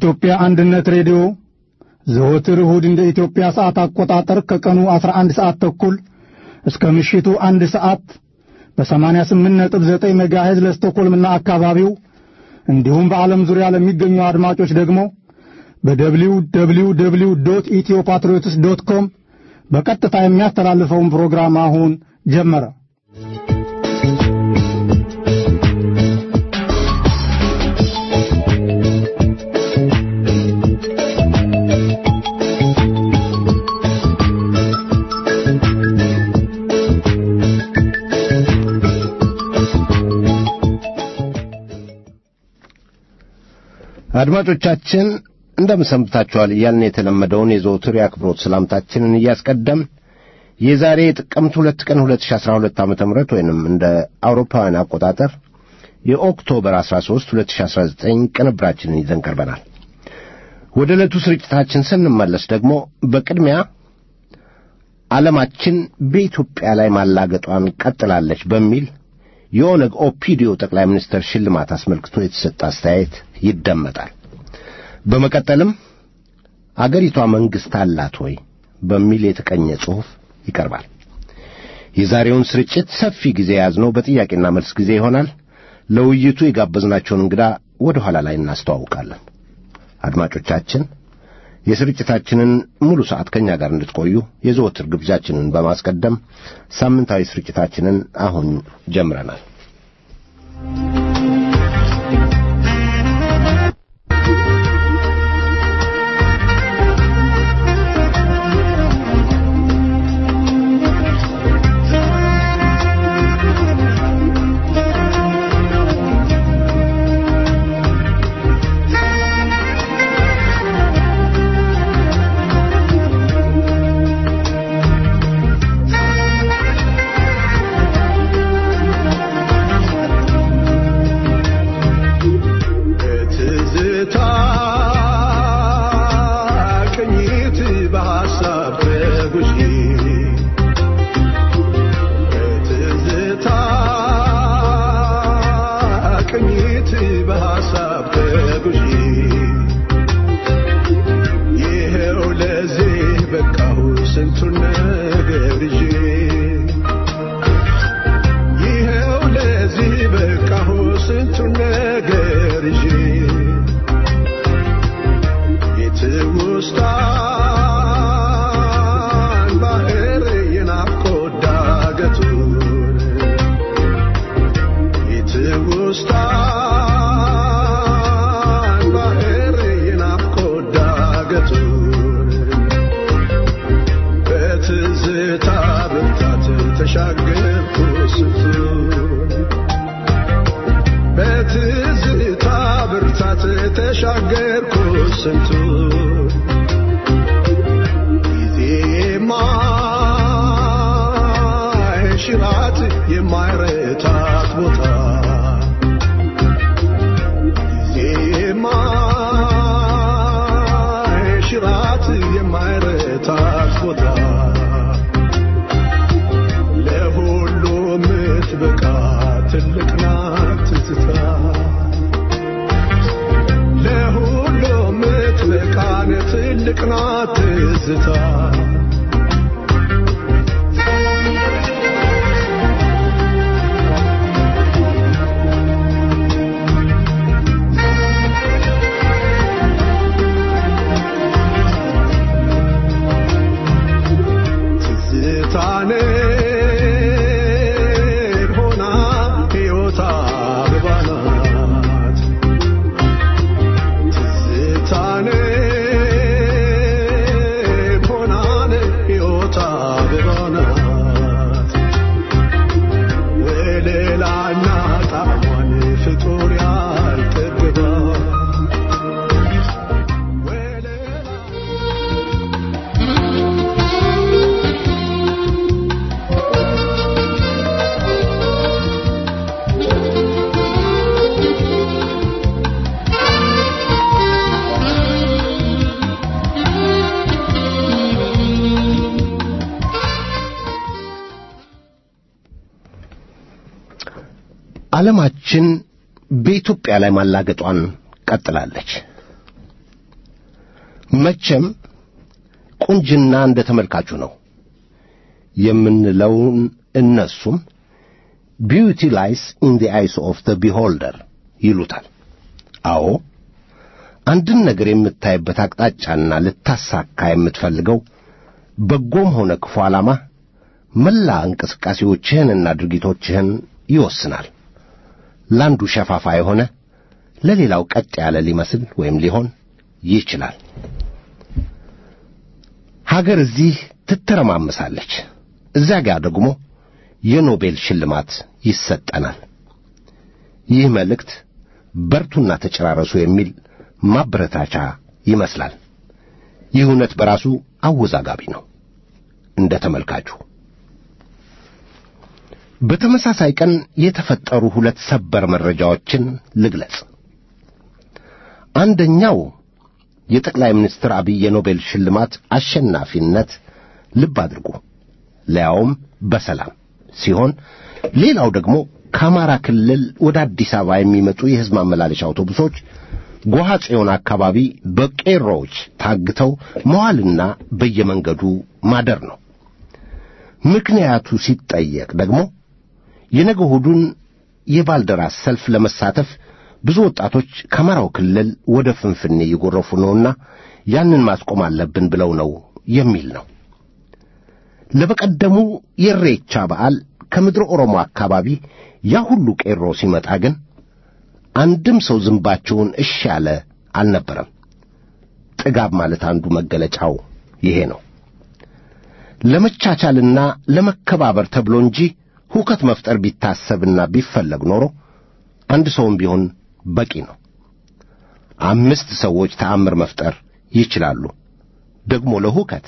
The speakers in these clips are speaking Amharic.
የኢትዮጵያ አንድነት ሬዲዮ ዘወትር እሁድ እንደ ኢትዮጵያ ሰዓት አቆጣጠር ከቀኑ 11 ሰዓት ተኩል እስከ ምሽቱ አንድ ሰዓት በ88.9 ሜጋሄዝ ለስቶኮልምና አካባቢው እንዲሁም በዓለም ዙሪያ ለሚገኙ አድማጮች ደግሞ በደብሊው ደብሊው ደብሊው ዶት ኢትዮ ፓትሪዮትስ ዶት ኮም በቀጥታ የሚያስተላልፈውን ፕሮግራም አሁን ጀመረ። አድማጮቻችን እንደምን ሰንብታችኋል እያልን የተለመደውን የዘወትር የአክብሮት ሰላምታችንን እያስቀደም የዛሬ ጥቅምት ሁለት ቀን 2012 ዓ ም ወይንም እንደ አውሮፓውያን አቆጣጠር የኦክቶበር 13 2019 ቅንብራችንን ይዘን ቀርበናል። ወደ ዕለቱ ስርጭታችን ስንመለስ ደግሞ በቅድሚያ ዓለማችን በኢትዮጵያ ላይ ማላገጧን ቀጥላለች በሚል የኦነግ ኦፒዲዮ ጠቅላይ ሚኒስትር ሽልማት አስመልክቶ የተሰጠ አስተያየት ይደመጣል። በመቀጠልም አገሪቷ መንግሥት አላት ወይ በሚል የተቀኘ ጽሑፍ ይቀርባል። የዛሬውን ስርጭት ሰፊ ጊዜ የያዝነው በጥያቄና መልስ ጊዜ ይሆናል። ለውይይቱ የጋበዝናቸውን እንግዳ ወደ ኋላ ላይ እናስተዋውቃለን። አድማጮቻችን የስርጭታችንን ሙሉ ሰዓት ከእኛ ጋር እንድትቆዩ የዘወትር ግብዣችንን በማስቀደም ሳምንታዊ ስርጭታችንን አሁን ጀምረናል። ዓለማችን በኢትዮጵያ ላይ ማላገጧን ቀጥላለች። መቼም ቁንጅና እንደ ተመልካቹ ነው የምንለውን እነሱም ቢዩቲ ላይስ ኢን ዲ አይስ ኦፍ ዘ ቢሆልደር ይሉታል። አዎ አንድን ነገር የምታይበት አቅጣጫና ልታሳካ የምትፈልገው በጎም ሆነ ክፉ ዓላማ መላ እንቅስቃሴዎችህንና ድርጊቶችህን ይወስናል። ለአንዱ ሸፋፋ የሆነ ለሌላው ቀጥ ያለ ሊመስል ወይም ሊሆን ይችላል። ሀገር እዚህ ትተረማመሳለች፣ እዚያ ጋር ደግሞ የኖቤል ሽልማት ይሰጠናል። ይህ መልእክት በርቱና ተጨራረሱ የሚል ማበረታቻ ይመስላል። ይህ እውነት በራሱ አወዛጋቢ ነው እንደ ተመልካቹ። በተመሳሳይ ቀን የተፈጠሩ ሁለት ሰበር መረጃዎችን ልግለጽ። አንደኛው የጠቅላይ ሚኒስትር አብይ የኖቤል ሽልማት አሸናፊነት ልብ አድርጉ፣ ለያውም በሰላም ሲሆን፣ ሌላው ደግሞ ከአማራ ክልል ወደ አዲስ አበባ የሚመጡ የሕዝብ ማመላለሻ አውቶቡሶች ጎሃ ጽዮን አካባቢ በቄሮዎች ታግተው መዋልና በየመንገዱ ማደር ነው። ምክንያቱ ሲጠየቅ ደግሞ የነገ እሑዱን የባልደራስ ሰልፍ ለመሳተፍ ብዙ ወጣቶች ከአማራው ክልል ወደ ፍንፍኔ እየጎረፉ ነውና ያንን ማስቆም አለብን ብለው ነው የሚል ነው። ለበቀደሙ የሬቻ በዓል ከምድረ ኦሮሞ አካባቢ ያ ሁሉ ቄሮ ሲመጣ ግን አንድም ሰው ዝንባቸውን እሺ ያለ አልነበረም። ጥጋብ ማለት አንዱ መገለጫው ይሄ ነው። ለመቻቻልና ለመከባበር ተብሎ እንጂ ሁከት መፍጠር ቢታሰብና ቢፈለግ ኖሮ አንድ ሰውም ቢሆን በቂ ነው። አምስት ሰዎች ተአምር መፍጠር ይችላሉ፣ ደግሞ ለሁከት።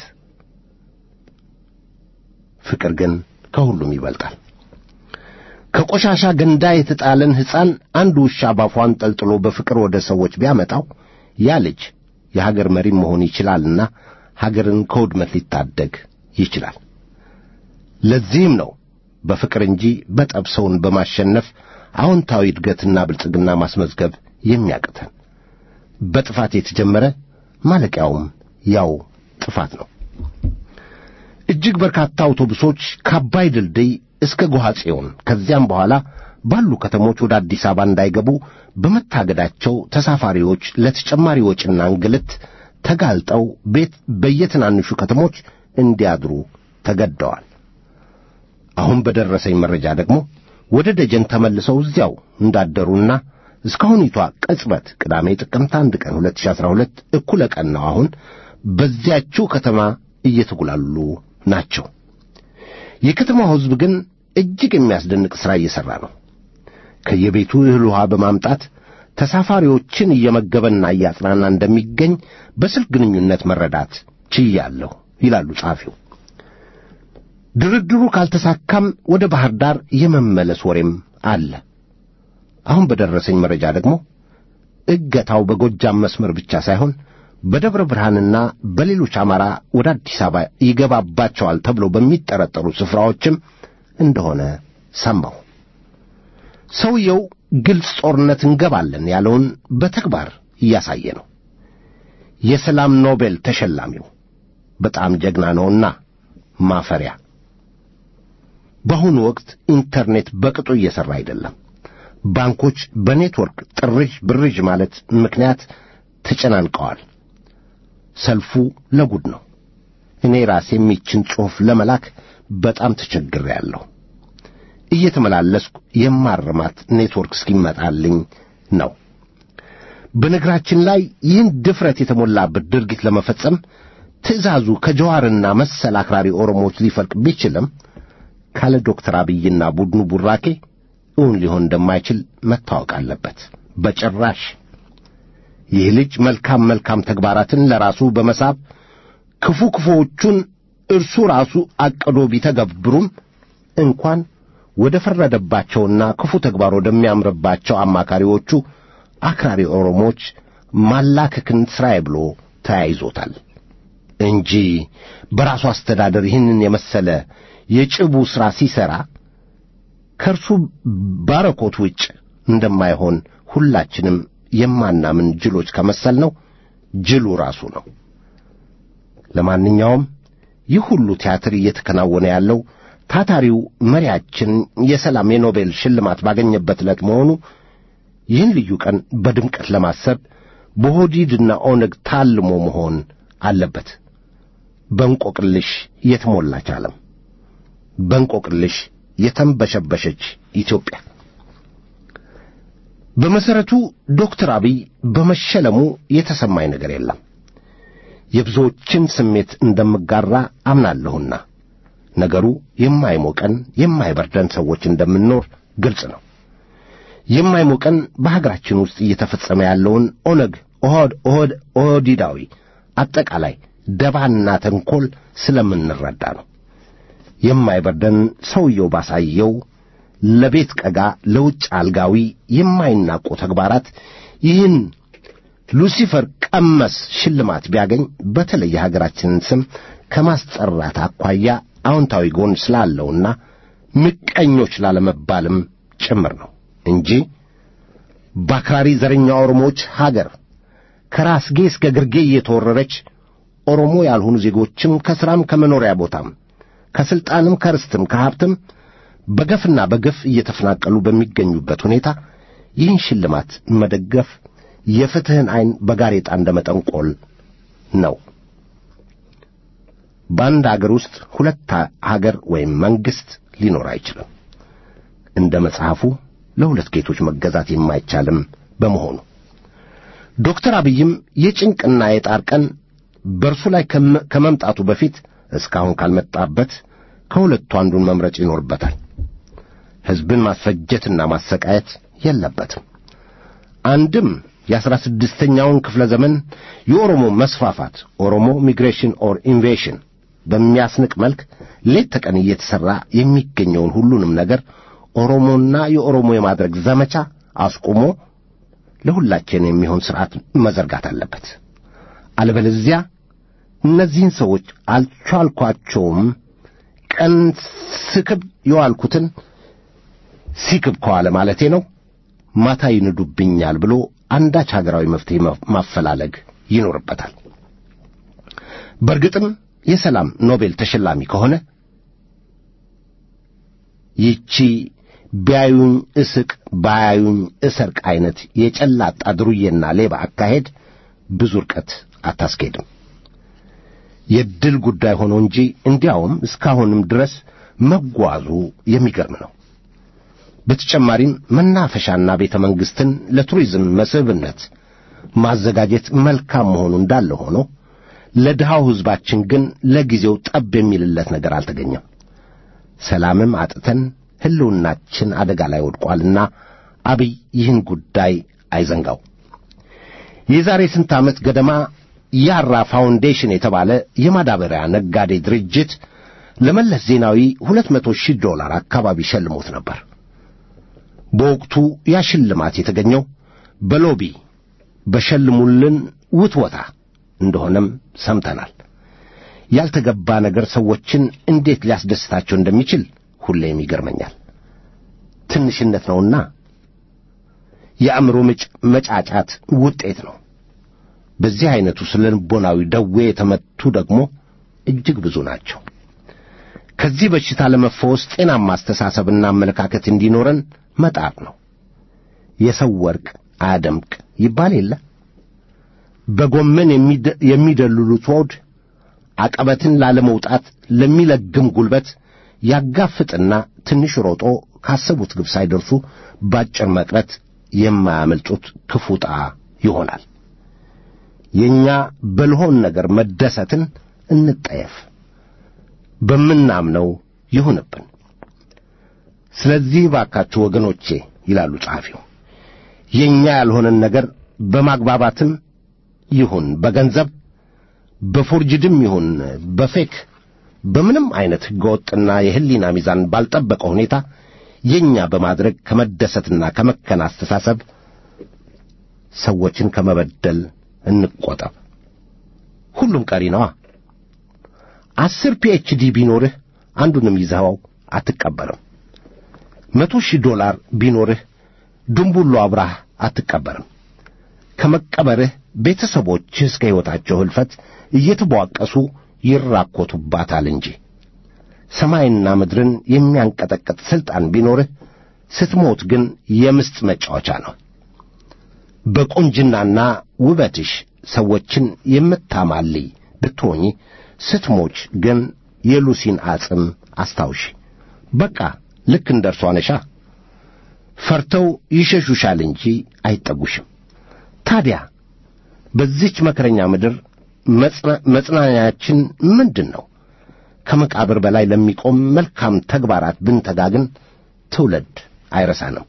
ፍቅር ግን ከሁሉም ይበልጣል። ከቆሻሻ ገንዳ የተጣለን ሕፃን አንድ ውሻ ባፏ አንጠልጥሎ በፍቅር ወደ ሰዎች ቢያመጣው ያ ልጅ የሀገር መሪም መሆን ይችላልና ሀገርን ከውድመት ሊታደግ ይችላል። ለዚህም ነው በፍቅር እንጂ በጠብ ሰውን በማሸነፍ አዎንታዊ እድገትና ብልጽግና ማስመዝገብ የሚያቅተን። በጥፋት የተጀመረ ማለቂያውም ያው ጥፋት ነው። እጅግ በርካታ አውቶቡሶች ከአባይ ድልድይ እስከ ጎሃ ጽዮን ከዚያም በኋላ ባሉ ከተሞች ወደ አዲስ አበባ እንዳይገቡ በመታገዳቸው ተሳፋሪዎች ለተጨማሪ ወጪና እንግልት ተጋልጠው ቤት በየትናንሹ ከተሞች እንዲያድሩ ተገደዋል። አሁን በደረሰኝ መረጃ ደግሞ ወደ ደጀን ተመልሰው እዚያው እንዳደሩና እስካሁኒቷ ቅጽበት ቅዳሜ ጥቅምት አንድ ቀን 2012 እኩለ ቀን ነው አሁን በዚያችው ከተማ እየተጉላሉ ናቸው። የከተማው ሕዝብ ግን እጅግ የሚያስደንቅ ሥራ እየሠራ ነው። ከየቤቱ እህል ውሃ በማምጣት ተሳፋሪዎችን እየመገበና እያጽናና እንደሚገኝ በስልክ ግንኙነት መረዳት ችያለሁ ይላሉ ጸሐፊው። ድርድሩ ካልተሳካም ወደ ባህር ዳር የመመለስ ወሬም አለ። አሁን በደረሰኝ መረጃ ደግሞ እገታው በጎጃም መስመር ብቻ ሳይሆን በደብረ ብርሃንና በሌሎች አማራ ወደ አዲስ አበባ ይገባባቸዋል ተብሎ በሚጠረጠሩ ስፍራዎችም እንደሆነ ሰማሁ። ሰውየው ግልጽ ጦርነት እንገባለን ያለውን በተግባር እያሳየ ነው። የሰላም ኖቤል ተሸላሚው በጣም ጀግና ነውና ማፈሪያ። በአሁኑ ወቅት ኢንተርኔት በቅጡ እየሠራ አይደለም። ባንኮች በኔትወርክ ጥርዥ ብርዥ ማለት ምክንያት ተጨናንቀዋል። ሰልፉ ለጉድ ነው። እኔ ራሴ የሚችን ጽሑፍ ለመላክ በጣም ተቸግሬአለሁ። እየተመላለስኩ የማርማት ኔትወርክ እስኪመጣልኝ ነው። በነገራችን ላይ ይህን ድፍረት የተሞላበት ድርጊት ለመፈጸም ትዕዛዙ ከጀዋርና መሰል አክራሪ ኦሮሞዎች ሊፈልቅ ቢችልም ካለ ዶክተር አብይና ቡድኑ ቡራኬ እውን ሊሆን እንደማይችል መታወቅ አለበት። በጭራሽ ይህ ልጅ መልካም መልካም ተግባራትን ለራሱ በመሳብ ክፉ ክፉዎቹን እርሱ ራሱ አቅዶ ቢተገብሩም እንኳን ወደ ፈረደባቸውና ክፉ ተግባር ወደሚያምርባቸው አማካሪዎቹ አክራሪ ኦሮሞዎች ማላከክን ሥራዬ ብሎ ተያይዞታል እንጂ በራሱ አስተዳደር ይህንን የመሰለ የጭቡ ሥራ ሲሠራ ከእርሱ ባረኮት ውጭ እንደማይሆን ሁላችንም የማናምን ጅሎች ከመሰል ነው ጅሉ ራሱ ነው። ለማንኛውም ይህ ሁሉ ቲያትር እየተከናወነ ያለው ታታሪው መሪያችን የሰላም የኖቤል ሽልማት ባገኘበት ዕለት መሆኑ ይህን ልዩ ቀን በድምቀት ለማሰብ በሆዲድና ኦነግ ታልሞ መሆን አለበት። በእንቆቅልሽ የተሞላች ዓለም፣ በእንቆቅልሽ የተንበሸበሸች ኢትዮጵያ። በመሠረቱ ዶክተር አብይ በመሸለሙ የተሰማኝ ነገር የለም። የብዙዎችን ስሜት እንደምጋራ አምናለሁና ነገሩ የማይሞቀን የማይበርደን ሰዎች እንደምንኖር ግልጽ ነው። የማይሞቀን በሀገራችን ውስጥ እየተፈጸመ ያለውን ኦነግ ኦህድ ኦህድ ኦህዲዳዊ አጠቃላይ ደባና ተንኰል ስለምንረዳ ነው። የማይበርደን ሰውየው ባሳየው ለቤት ቀጋ ለውጭ አልጋዊ የማይናቁ ተግባራት ይህን ሉሲፈር ቀመስ ሽልማት ቢያገኝ በተለይ የሀገራችንን ስም ከማስጠራት አኳያ አዎንታዊ ጎን ስላለውና ምቀኞች ላለመባልም ጭምር ነው እንጂ በአክራሪ ዘረኛ ኦሮሞዎች ሀገር ከራስጌ እስከ ግርጌ እየተወረረች ኦሮሞ ያልሆኑ ዜጎችም ከሥራም ከመኖሪያ ቦታም ከሥልጣንም ከርስትም ከሀብትም በገፍና በግፍ እየተፈናቀሉ በሚገኙበት ሁኔታ ይህን ሽልማት መደገፍ የፍትሕን ዐይን በጋሬጣ እንደ መጠንቆል ነው። በአንድ አገር ውስጥ ሁለት ሀገር ወይም መንግሥት ሊኖር አይችልም። እንደ መጽሐፉ ለሁለት ጌቶች መገዛት የማይቻልም በመሆኑ ዶክተር አብይም የጭንቅና የጣር ቀን በእርሱ ላይ ከመምጣቱ በፊት እስካሁን ካልመጣበት ከሁለቱ አንዱን መምረጥ ይኖርበታል። ሕዝብን ማስፈጀትና ማሰቃየት የለበትም። አንድም የአሥራ ስድስተኛውን ክፍለ ዘመን የኦሮሞ መስፋፋት ኦሮሞ ሚግሬሽን ኦር ኢንቬሽን በሚያስንቅ መልክ ሌት ተቀን እየተሠራ የሚገኘውን ሁሉንም ነገር ኦሮሞና የኦሮሞ የማድረግ ዘመቻ አስቁሞ ለሁላችን የሚሆን ሥርዓት መዘርጋት አለበት። አለበለዚያ እነዚህን ሰዎች አልቻልኳቸውም፣ ቀን ስክብ የዋልኩትን ሲክብ ከዋለ ማለቴ ነው፣ ማታ ይንዱብኛል ብሎ አንዳች ሀገራዊ መፍትሔ ማፈላለግ ይኖርበታል። በእርግጥም የሰላም ኖቤል ተሸላሚ ከሆነ ይቺ ቢያዩኝ እስቅ ባያዩኝ እሰርቅ ዐይነት የጨላጣ ድሩዬና ሌባ አካሄድ ብዙ ርቀት አታስኬድም። የድል ጉዳይ ሆኖ እንጂ እንዲያውም እስካሁንም ድረስ መጓዙ የሚገርም ነው። በተጨማሪም መናፈሻና ቤተ መንግሥትን ለቱሪዝም መስህብነት ማዘጋጀት መልካም መሆኑ እንዳለ ሆኖ ለድሃው ሕዝባችን ግን ለጊዜው ጠብ የሚልለት ነገር አልተገኘም። ሰላምም አጥተን ሕልውናችን አደጋ ላይ ወድቋልና አብይ ይህን ጉዳይ አይዘንጋው። የዛሬ ስንት ዓመት ገደማ ያራ ፋውንዴሽን የተባለ የማዳበሪያ ነጋዴ ድርጅት ለመለስ ዜናዊ ሁለት መቶ ሺህ ዶላር አካባቢ ሸልሞት ነበር። በወቅቱ ያ ሽልማት የተገኘው በሎቢ በሸልሙልን ውትወታ እንደሆነም ሰምተናል። ያልተገባ ነገር ሰዎችን እንዴት ሊያስደስታቸው እንደሚችል ሁሌም ይገርመኛል። ትንሽነት ነውና የአእምሮ መጫጫት ውጤት ነው። በዚህ ዐይነቱ ስለ ልቦናዊ ደዌ የተመቱ ደግሞ እጅግ ብዙ ናቸው። ከዚህ በሽታ ለመፈወስ ጤናማ አስተሳሰብና አመለካከት እንዲኖረን መጣር ነው። የሰው ወርቅ አያደምቅ ይባል የለ። በጎመን የሚደልሉት ሆድ አቀበትን ላለመውጣት ለሚለግም ጉልበት ያጋፍጥና ትንሽ ሮጦ ካሰቡት ግብ ሳይደርሱ ባጭር መቅረት የማያመልጡት ክፉ ዕጣ ይሆናል። የእኛ በልሆን ነገር መደሰትን እንጠየፍ፣ በምናምነው ይሁንብን። ስለዚህ ባካችሁ ወገኖቼ ይላሉ ጸሐፊው፣ የእኛ ያልሆነን ነገር በማግባባትም ይሁን በገንዘብ በፎርጅድም ይሁን በፌክ በምንም ዐይነት ሕገወጥና የሕሊና ሚዛን ባልጠበቀ ሁኔታ የእኛ በማድረግ ከመደሰትና ከመከን አስተሳሰብ ሰዎችን ከመበደል እንቆጠብ። ሁሉም ቀሪ ነዋ። አስር ፒኤችዲ ቢኖርህ አንዱንም ይዘኸው አትቀበርም። መቶ ሺህ ዶላር ቢኖርህ ድንቡሎ አብራህ አትቀበርም። ከመቀበርህ ቤተሰቦችህ እስከ ሕይወታቸው ሕልፈት እየተቧቀሱ ይራኮቱባታል እንጂ ሰማይና ምድርን የሚያንቀጠቅጥ ሥልጣን ቢኖርህ ስትሞት ግን የምስጥ መጫወቻ ነው። በቁንጅናና ውበትሽ ሰዎችን የምታማልይ ብትሆኚ ስትሞች ግን የሉሲን አጽም አስታውሺ። በቃ ልክ እንደ እርሷ ነሻ። ፈርተው ይሸሹሻል እንጂ አይጠጉሽም። ታዲያ በዚች መከረኛ ምድር መጽናኛችን ምንድን ነው? ከመቃብር በላይ ለሚቆም መልካም ተግባራት ብንተጋ ግን ትውልድ አይረሳንም።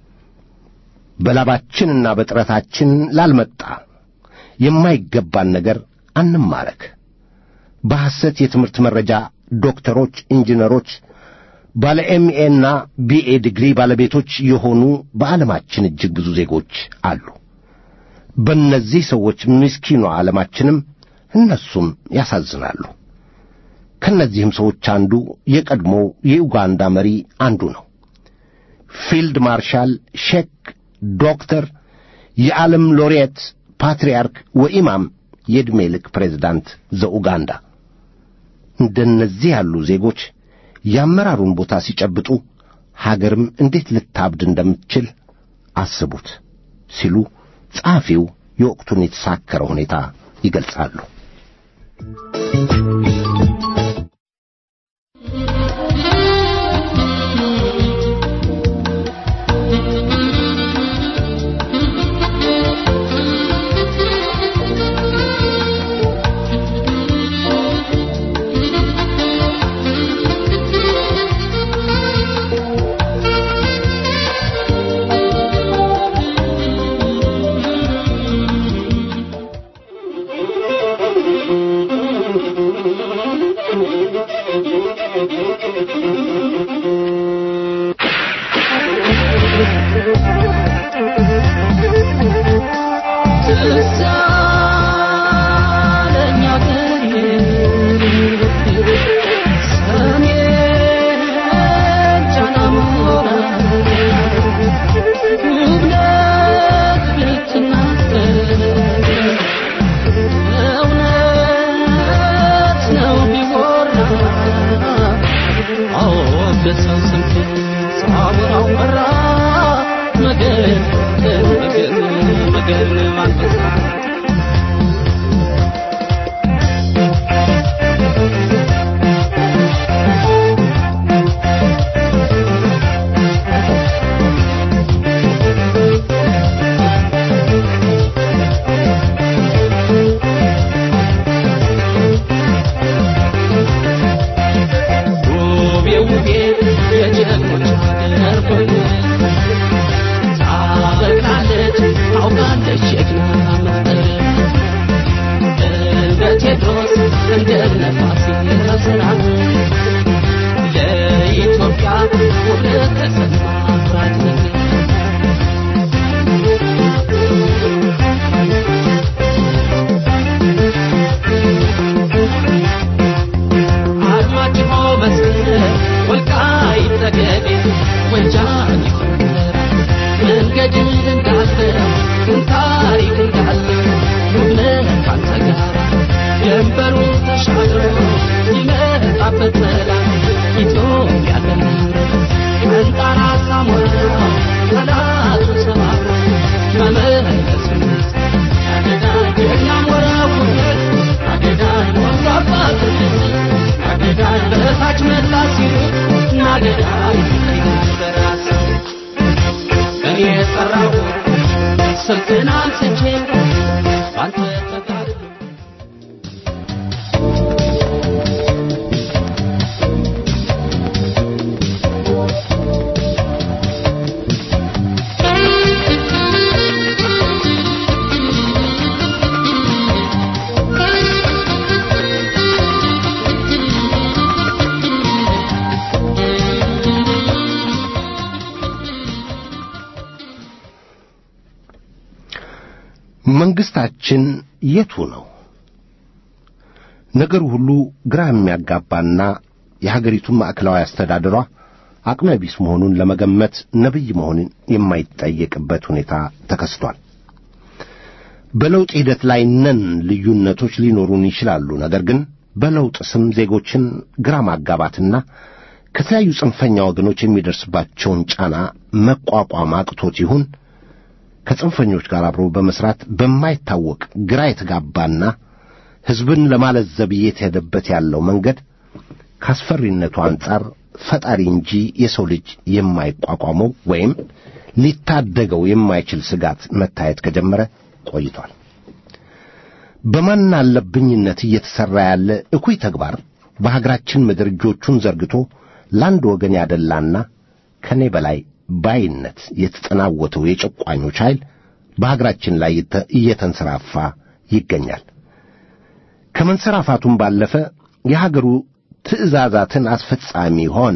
በላባችንና በጥረታችን ላልመጣ የማይገባን ነገር አንማረክ። በሐሰት የትምህርት መረጃ ዶክተሮች፣ ኢንጂነሮች፣ ባለ ኤምኤና ቢኤ ዲግሪ ባለቤቶች የሆኑ በዓለማችን እጅግ ብዙ ዜጎች አሉ። በእነዚህ ሰዎች ምስኪኗ ዓለማችንም እነሱም ያሳዝናሉ። ከእነዚህም ሰዎች አንዱ የቀድሞው የኡጋንዳ መሪ አንዱ ነው። ፊልድ ማርሻል ሼክ ዶክተር የዓለም ሎሬት ፓትርያርክ ወኢማም የዕድሜ ልክ ፕሬዝዳንት ዘኡጋንዳ እንደነዚህ ያሉ ዜጎች የአመራሩን ቦታ ሲጨብጡ ሀገርም እንዴት ልታብድ እንደምትችል አስቡት ሲሉ ጸሐፊው የወቅቱን የተሳከረ ሁኔታ ይገልጻሉ። መንግስታችን የቱ ነው? ነገሩ ሁሉ ግራ የሚያጋባና የሀገሪቱን ማዕከላዊ አስተዳደሯ አቅመ ቢስ መሆኑን ለመገመት ነቢይ መሆንን የማይጠየቅበት ሁኔታ ተከስቷል። በለውጥ ሂደት ላይ ነን። ልዩነቶች ሊኖሩን ይችላሉ። ነገር ግን በለውጥ ስም ዜጎችን ግራ ማጋባትና ከተለያዩ ጽንፈኛ ወገኖች የሚደርስባቸውን ጫና መቋቋም አቅቶት ይሁን ከጽንፈኞች ጋር አብሮ በመስራት በማይታወቅ ግራ የተጋባና ሕዝብን ለማለዘብ እየተሄደበት ያለው መንገድ ካስፈሪነቱ አንጻር ፈጣሪ እንጂ የሰው ልጅ የማይቋቋመው ወይም ሊታደገው የማይችል ስጋት መታየት ከጀመረ ቆይቷል። በማን አለብኝነት እየተሠራ ያለ እኩይ ተግባር በሀገራችን ምድር እጆቹን ዘርግቶ ለአንድ ወገን ያደላና ከኔ በላይ ባይነት የተጠናወተው የጨቋኞች ኃይል በሀገራችን ላይ እየተንሰራፋ ይገኛል። ከመንሰራፋቱም ባለፈ የሀገሩ ትእዛዛትን አስፈጻሚ ሆነ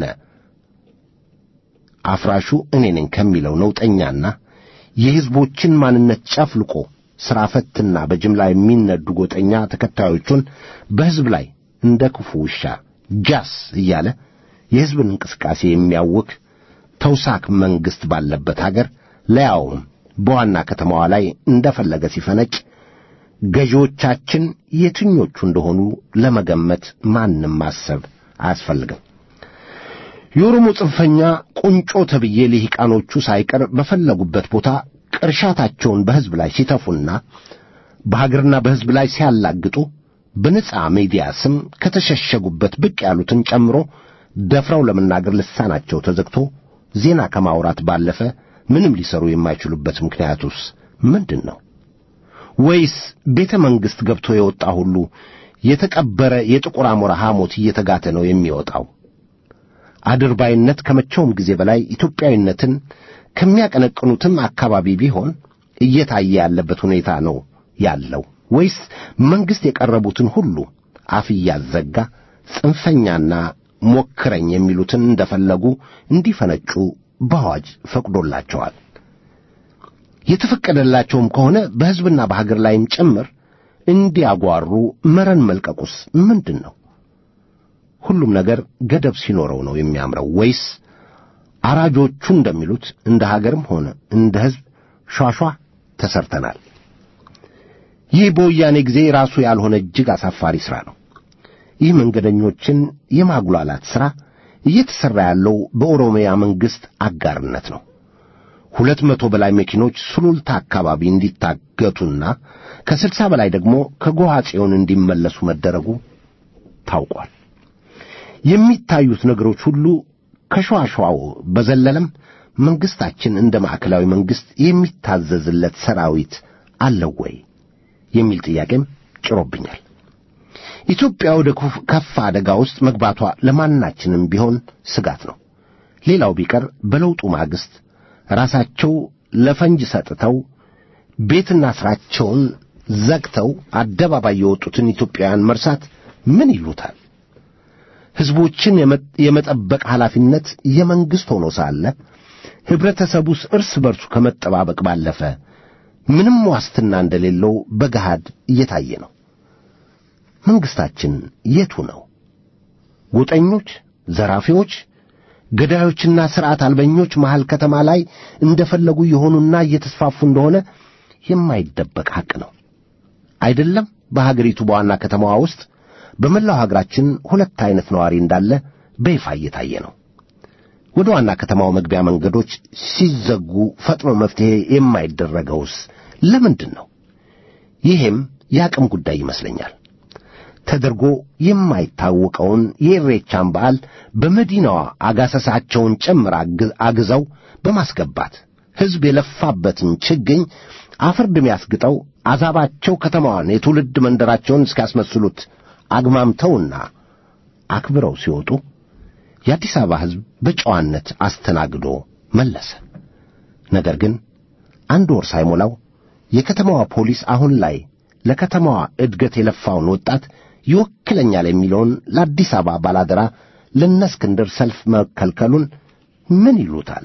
አፍራሹ እኔ ነኝ ከሚለው ነውጠኛና የሕዝቦችን ማንነት ጨፍልቆ ሥራ ፈትና በጅምላ የሚነዱ ጎጠኛ ተከታዮቹን በሕዝብ ላይ እንደ ክፉ ውሻ ጃስ እያለ የሕዝብን እንቅስቃሴ የሚያውክ ተውሳክ መንግሥት ባለበት አገር ለያውም በዋና ከተማዋ ላይ እንደፈለገ ሲፈነጭ ገዢዎቻችን የትኞቹ እንደሆኑ ለመገመት ማንም ማሰብ አያስፈልግም። የኦሮሞ ጽንፈኛ ቁንጮ ተብዬ ልሂቃኖቹ ሳይቀር በፈለጉበት ቦታ ቅርሻታቸውን በሕዝብ ላይ ሲተፉና በሀገርና በሕዝብ ላይ ሲያላግጡ በነጻ ሚዲያ ስም ከተሸሸጉበት ብቅ ያሉትን ጨምሮ ደፍረው ለመናገር ልሳናቸው ተዘግቶ ዜና ከማውራት ባለፈ ምንም ሊሰሩ የማይችሉበት ምክንያቱስ ምንድን ነው? ወይስ ቤተ መንግሥት ገብቶ የወጣ ሁሉ የተቀበረ የጥቁር አሞራ ሐሞት እየተጋተ ነው የሚወጣው? አድርባይነት ከመቼውም ጊዜ በላይ ኢትዮጵያዊነትን ከሚያቀነቅኑትም አካባቢ ቢሆን እየታየ ያለበት ሁኔታ ነው ያለው ወይስ መንግሥት የቀረቡትን ሁሉ አፍ እያዘጋ ጽንፈኛና ሞክረኝ የሚሉትን እንደፈለጉ እንዲፈነጩ በአዋጅ ፈቅዶላቸዋል? የተፈቀደላቸውም ከሆነ በሕዝብና በሀገር ላይም ጭምር እንዲያጓሩ መረን መልቀቁስ ምንድን ነው? ሁሉም ነገር ገደብ ሲኖረው ነው የሚያምረው ወይስ አራጆቹ እንደሚሉት እንደ ሀገርም ሆነ እንደ ሕዝብ ሿሿ ተሰርተናል? ይህ በወያኔ ጊዜ ራሱ ያልሆነ እጅግ አሳፋሪ ሥራ ነው። ይህ መንገደኞችን የማጉላላት ሥራ እየተሠራ ያለው በኦሮሚያ መንግሥት አጋርነት ነው። ሁለት መቶ በላይ መኪኖች ሱሉልታ አካባቢ እንዲታገቱና ከስልሳ በላይ ደግሞ ከጎሃ ጽዮን እንዲመለሱ መደረጉ ታውቋል። የሚታዩት ነገሮች ሁሉ ከሸዋሸዋው በዘለለም መንግሥታችን እንደ ማዕከላዊ መንግሥት የሚታዘዝለት ሰራዊት አለው ወይ የሚል ጥያቄም ጭሮብኛል። ኢትዮጵያ ወደ ከፋ አደጋ ውስጥ መግባቷ ለማናችንም ቢሆን ስጋት ነው። ሌላው ቢቀር በለውጡ ማግስት ራሳቸው ለፈንጅ ሰጥተው ቤትና ሥራቸውን ዘግተው አደባባይ የወጡትን ኢትዮጵያውያን መርሳት ምን ይሉታል? ሕዝቦችን የመጠበቅ ኃላፊነት የመንግሥት ሆኖ ሳለ ኅብረተሰቡስ እርስ በርሱ ከመጠባበቅ ባለፈ ምንም ዋስትና እንደሌለው በገሃድ እየታየ ነው። መንግሥታችን የቱ ነው? ጎጠኞች፣ ዘራፊዎች፣ ገዳዮችና ሥርዓት አልበኞች መሃል ከተማ ላይ እንደፈለጉ የሆኑና እየተስፋፉ እንደሆነ የማይደበቅ ሐቅ ነው። አይደለም በሀገሪቱ በዋና ከተማዋ ውስጥ በመላው ሀገራችን ሁለት ዐይነት ነዋሪ እንዳለ በይፋ እየታየ ነው። ወደ ዋና ከተማው መግቢያ መንገዶች ሲዘጉ ፈጥኖ መፍትሔ የማይደረገውስ ለምንድን ነው? ይሄም የአቅም ጉዳይ ይመስለኛል። ተደርጎ የማይታወቀውን የኢሬቻን በዓል በመዲናዋ አጋሰሳቸውን ጭምር አግዘው በማስገባት ሕዝብ የለፋበትን ችግኝ አፈር ድሜ ያስግጠው አዛባቸው ከተማዋን የትውልድ መንደራቸውን እስኪያስመስሉት አግማምተውና አክብረው ሲወጡ የአዲስ አበባ ሕዝብ በጨዋነት አስተናግዶ መለሰ። ነገር ግን አንድ ወር ሳይሞላው የከተማዋ ፖሊስ አሁን ላይ ለከተማዋ እድገት የለፋውን ወጣት ይወክለኛል የሚለውን ለአዲስ አበባ ባላደራ ለነስክንድር ሰልፍ መከልከሉን ምን ይሉታል?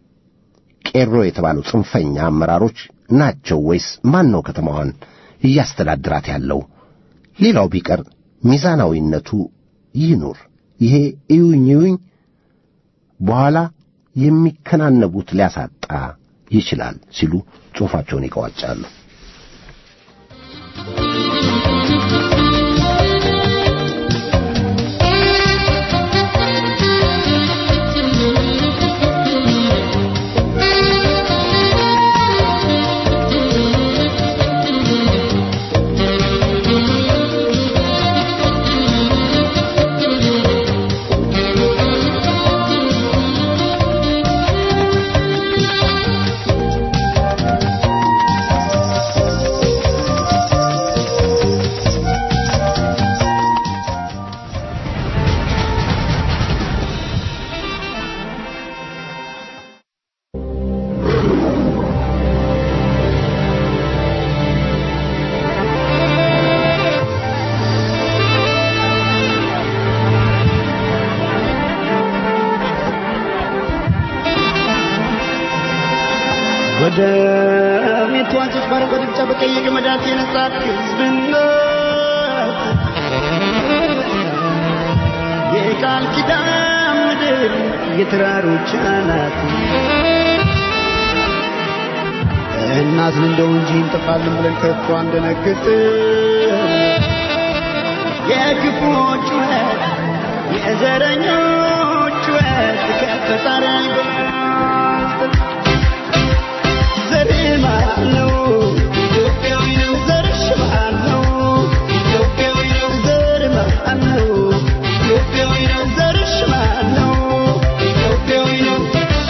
ቄሮ የተባሉ ጽንፈኛ አመራሮች ናቸው ወይስ ማን ነው ከተማዋን እያስተዳድራት ያለው? ሌላው ቢቀር ሚዛናዊነቱ ይኑር። ይሄ እዩኝ እዩኝ በኋላ የሚከናነቡት ሊያሳጣ ይችላል ሲሉ ጽሑፋቸውን ይቀዋጫሉ። ወደ ሜቷንቶች ባረንጓዴ ቢጫ በቀይ ገመዳት የነጻት ሕዝብነት የቃል ኪዳን ምድር የተራሮች አናት እናትን እንደው እንጂ እንጠፋለን ብለን ከቶ አንደነግጥ የክፉዎች ጩኸት የዘረኞች ጩኸት ከፈጣሪ አይበልጥ ዘሬ ማን ነው? ኢትዮጵያዊ ነው። ዘርሽ ማን ነው? ኢትዮጵያዊ ነው። ዘር ማን ነው? ኢትዮጵያዊ ነው። ዘርሽ ማን ነው? ኢትዮጵያዊ ነው።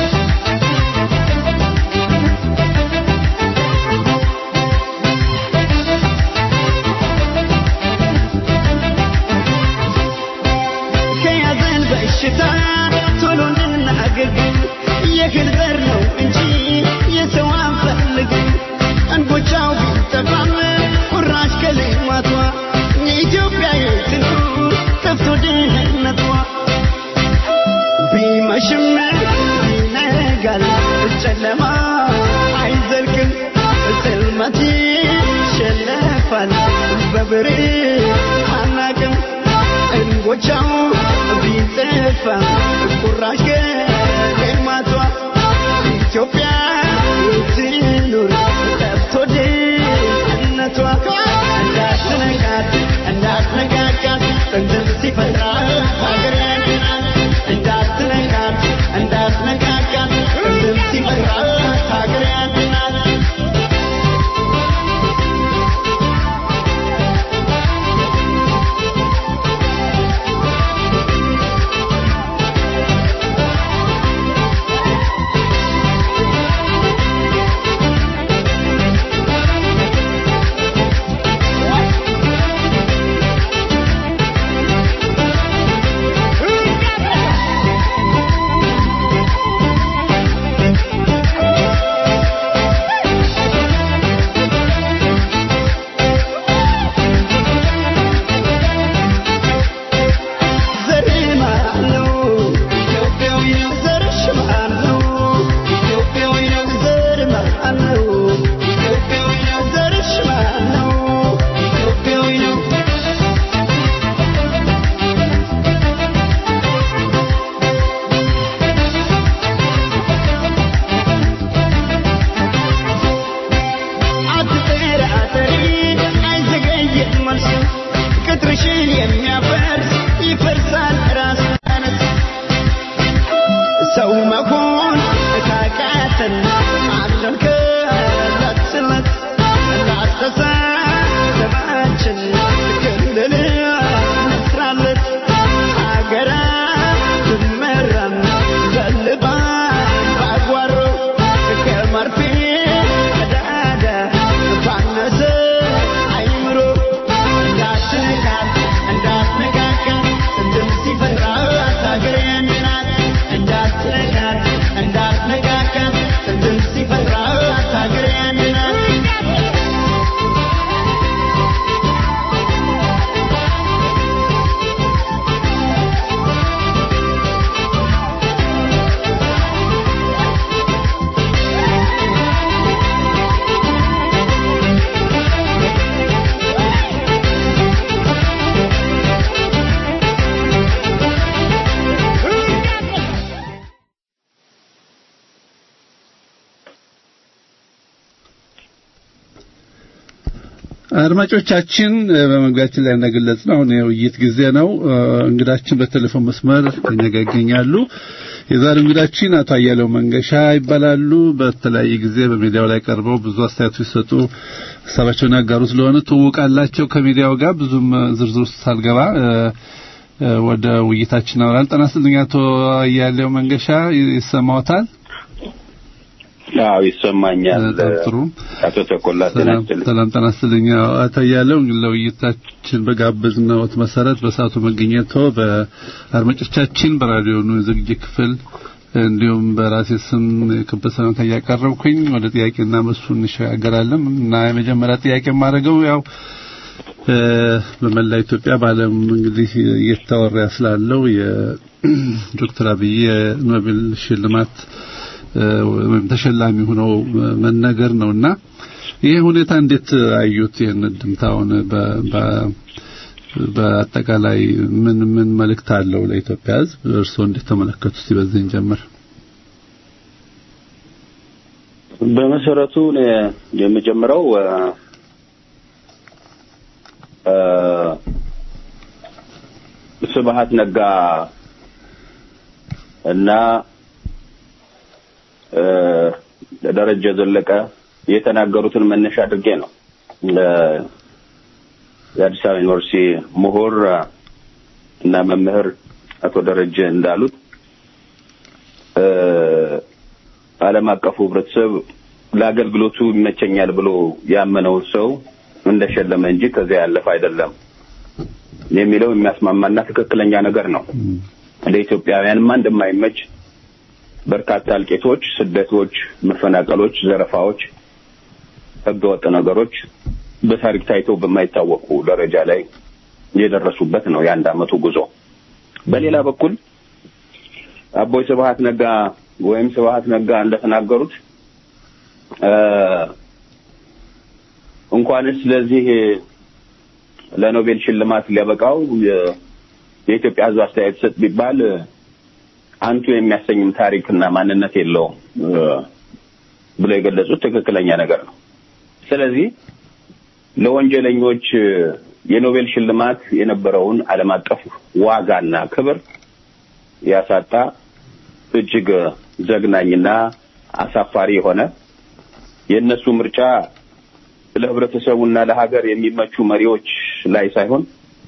ከያዘን በሽታ ቶሎ እንድናገግም የእህል ዘር ነው እንጂ የሰው አንፈልግም። እንጎቻው ቢጠፋም ቁራሽ ከልማቷ የኢትዮጵያ የትኑ ጠፍቶ ድህነቷ ቢመሽም ይነጋል ጨለማ አይዘልቅም ጽልመት ይሸነፋል በብርሃን አቅም እንጎቻው ቢጠፋም ቁራሽ ከልማቷ ኢትዮጵያ ትኑር ጠፍቶ ድህነቷ እንዳትነካት እንዳትነካካት ጥንትም ሲፈጥራት ሀገር ያድናል እንዳትነካት እንዳትነካካት ጥንትም ሲፈጥራት ሀገር ያድናል ዘር ማን ነው? ኢትዮጵያዊ ነው። ዘርሽ ማን ነው? ኢትዮጵያዊ ነው። ዘር ማን ነው? ኢትዮጵያዊ ነው። ዘርሽ ማን ነው? ኢትዮጵያዊ ነው። አትጠራጠሪ፣ አይዘገይም መልሱ። ቅጥርሽን የሚያፈርስ ይፈርሳል ራሱ ተነስ። ሰው መሆን ካቃተን አለን ከዕለት ዕለት ለአስተሳሰባችን ክልል እንስራለት። ሀገራ ትመራም በልባን ባጓሮ ከመርፌ ቀዳዳ ባነሰ አይምሮ እንዳትነካት እንዳትነካካ አድማጮቻችን በመግቢያችን ላይ እንደገለጽ ነው አሁን የውይይት ጊዜ ነው። እንግዳችን በቴሌፎን መስመር ከኛ ጋር ይገኛሉ። የዛሬው እንግዳችን አቶ አያሌው መንገሻ ይባላሉ። በተለያየ ጊዜ በሚዲያው ላይ ቀርበው ብዙ አስተያየቶች ሲሰጡ ሀሳባቸውን ያጋሩ ስለሆነ ትውውቃላቸው ከሚዲያው ጋር ብዙም ዝርዝር ውስጥ ሳልገባ ወደ ውይይታችን አውራል። ጤና ይስጥልኝ አቶ አያሌው መንገሻ ይሰማዎታል? አዎ ይሰማኛል። ጥሩ አቶ ተቆላ ሰላም ጤና ይስጥልኝ አቶ አያሌው። ለውይይታችን በጋበዝነዎት መሰረት በሰዓቱ መገኘቶ በአድማጮቻችን በራዲዮኑ ዝግጅት ክፍል እንዲሁም በራሴ ስም የክብር ሰላምታ እያቀረብኩኝ ወደ ጥያቄና መልሱ እንሸጋገራለን እና የመጀመሪያ ጥያቄ የማደርገው ያው በመላ ኢትዮጵያ በዓለም እንግዲህ እየተወራ ስላለው የዶክተር አብይ የኖቤል ሽልማት ወይም ተሸላሚ ሆነው መነገር ነውና ይሄ ሁኔታ እንዴት አዩት? ይህን ድምታውን በአጠቃላይ ምን ምን መልእክት አለው ለኢትዮጵያ ሕዝብ? እርስዎ እንዴት ተመለከቱ? እስቲ በዚህ እንጀምር። በመሰረቱ የምጀምረው ስብሀት ነጋ እና ደረጀ ዘለቀ የተናገሩትን መነሻ አድርጌ ነው። የአዲስ አበባ ዩኒቨርሲቲ ምሁር እና መምህር አቶ ደረጀ እንዳሉት ዓለም አቀፉ ህብረተሰብ ለአገልግሎቱ ይመቸኛል ብሎ ያመነውን ሰው እንደሸለመ እንጂ ከዚያ ያለፈ አይደለም የሚለው የሚያስማማና ትክክለኛ ነገር ነው። ለኢትዮጵያውያንማ እንደማይመች በርካታ እልቂቶች፣ ስደቶች፣ መፈናቀሎች፣ ዘረፋዎች፣ ህገወጥ ነገሮች በታሪክ ታይተው በማይታወቁ ደረጃ ላይ የደረሱበት ነው የአንድ አመቱ ጉዞ። በሌላ በኩል አቦይ ስብሀት ነጋ ወይም ስብሀት ነጋ እንደተናገሩት እንኳንስ ለዚህ ለኖቤል ሽልማት ሊያበቃው የኢትዮጵያ ህዝብ አስተያየት ሰጥ ቢባል አንቱ የሚያሰኝም ታሪክና ማንነት የለውም ብለው የገለጹት ትክክለኛ ነገር ነው። ስለዚህ ለወንጀለኞች የኖቤል ሽልማት የነበረውን ዓለም አቀፍ ዋጋና ክብር ያሳጣ እጅግ ዘግናኝና አሳፋሪ የሆነ የእነሱ ምርጫ ለህብረተሰቡና ለሀገር የሚመቹ መሪዎች ላይ ሳይሆን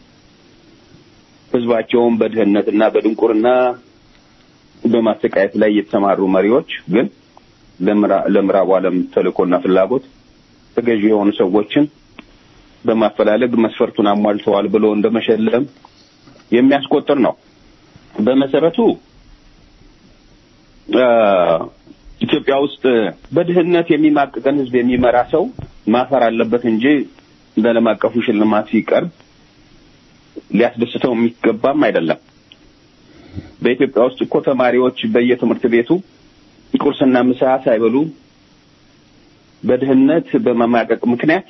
ህዝባቸውን በድህነትና በድንቁርና በማሰቃየት ላይ የተሰማሩ መሪዎች ግን ለምዕራቡ ዓለም ተልእኮና ፍላጎት ተገዢ የሆኑ ሰዎችን በማፈላለግ መስፈርቱን አሟልተዋል ብሎ እንደመሸለም የሚያስቆጥር ነው። በመሰረቱ ኢትዮጵያ ውስጥ በድህነት የሚማቅቀን ህዝብ የሚመራ ሰው ማፈር አለበት እንጂ በዓለም አቀፉ ሽልማት ሲቀርብ ሊያስደስተው የሚገባም አይደለም። በኢትዮጵያ ውስጥ እኮ ተማሪዎች በየትምህርት ቤቱ ቁርስና ምሳ ሳይበሉ በድህነት በመማቀቅ ምክንያት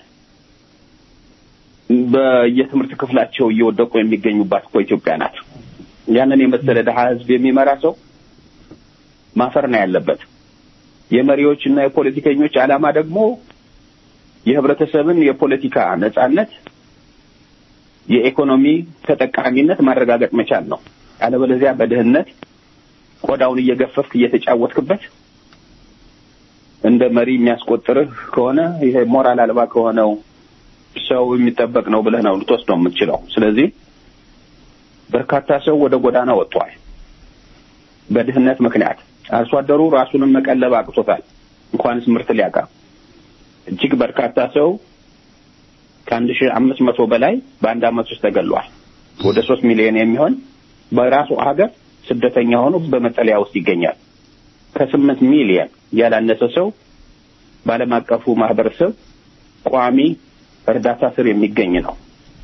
በየትምህርት ክፍላቸው እየወደቁ የሚገኙባት እኮ ኢትዮጵያ ናት። ያንን የመሰለ ድሀ ህዝብ የሚመራ ሰው ማፈር ነው ያለበት። የመሪዎች እና የፖለቲከኞች ዓላማ ደግሞ የህብረተሰብን የፖለቲካ ነጻነት፣ የኢኮኖሚ ተጠቃሚነት ማረጋገጥ መቻል ነው። አለበለዚያ በድህነት ቆዳውን እየገፈፍክ እየተጫወትክበት እንደ መሪ የሚያስቆጥርህ ከሆነ ይሄ ሞራል አልባ ከሆነው ሰው የሚጠበቅ ነው ብለህ ነው ልትወስደው የምትችለው። ስለዚህ በርካታ ሰው ወደ ጎዳና ወጥቷል በድህነት ምክንያት። አርሶ አደሩ ራሱንም መቀለብ አቅቶታል፣ እንኳንስ ምርት ሊያቀርብ። እጅግ በርካታ ሰው ከአንድ ሺህ አምስት መቶ በላይ በአንድ አመት ውስጥ ተገሏል። ወደ ሶስት ሚሊዮን የሚሆን በራሱ ሀገር ስደተኛ ሆኖ በመጠለያ ውስጥ ይገኛል። ከስምንት ሚሊዮን ያላነሰ ሰው በዓለም አቀፉ ማህበረሰብ ቋሚ እርዳታ ስር የሚገኝ ነው።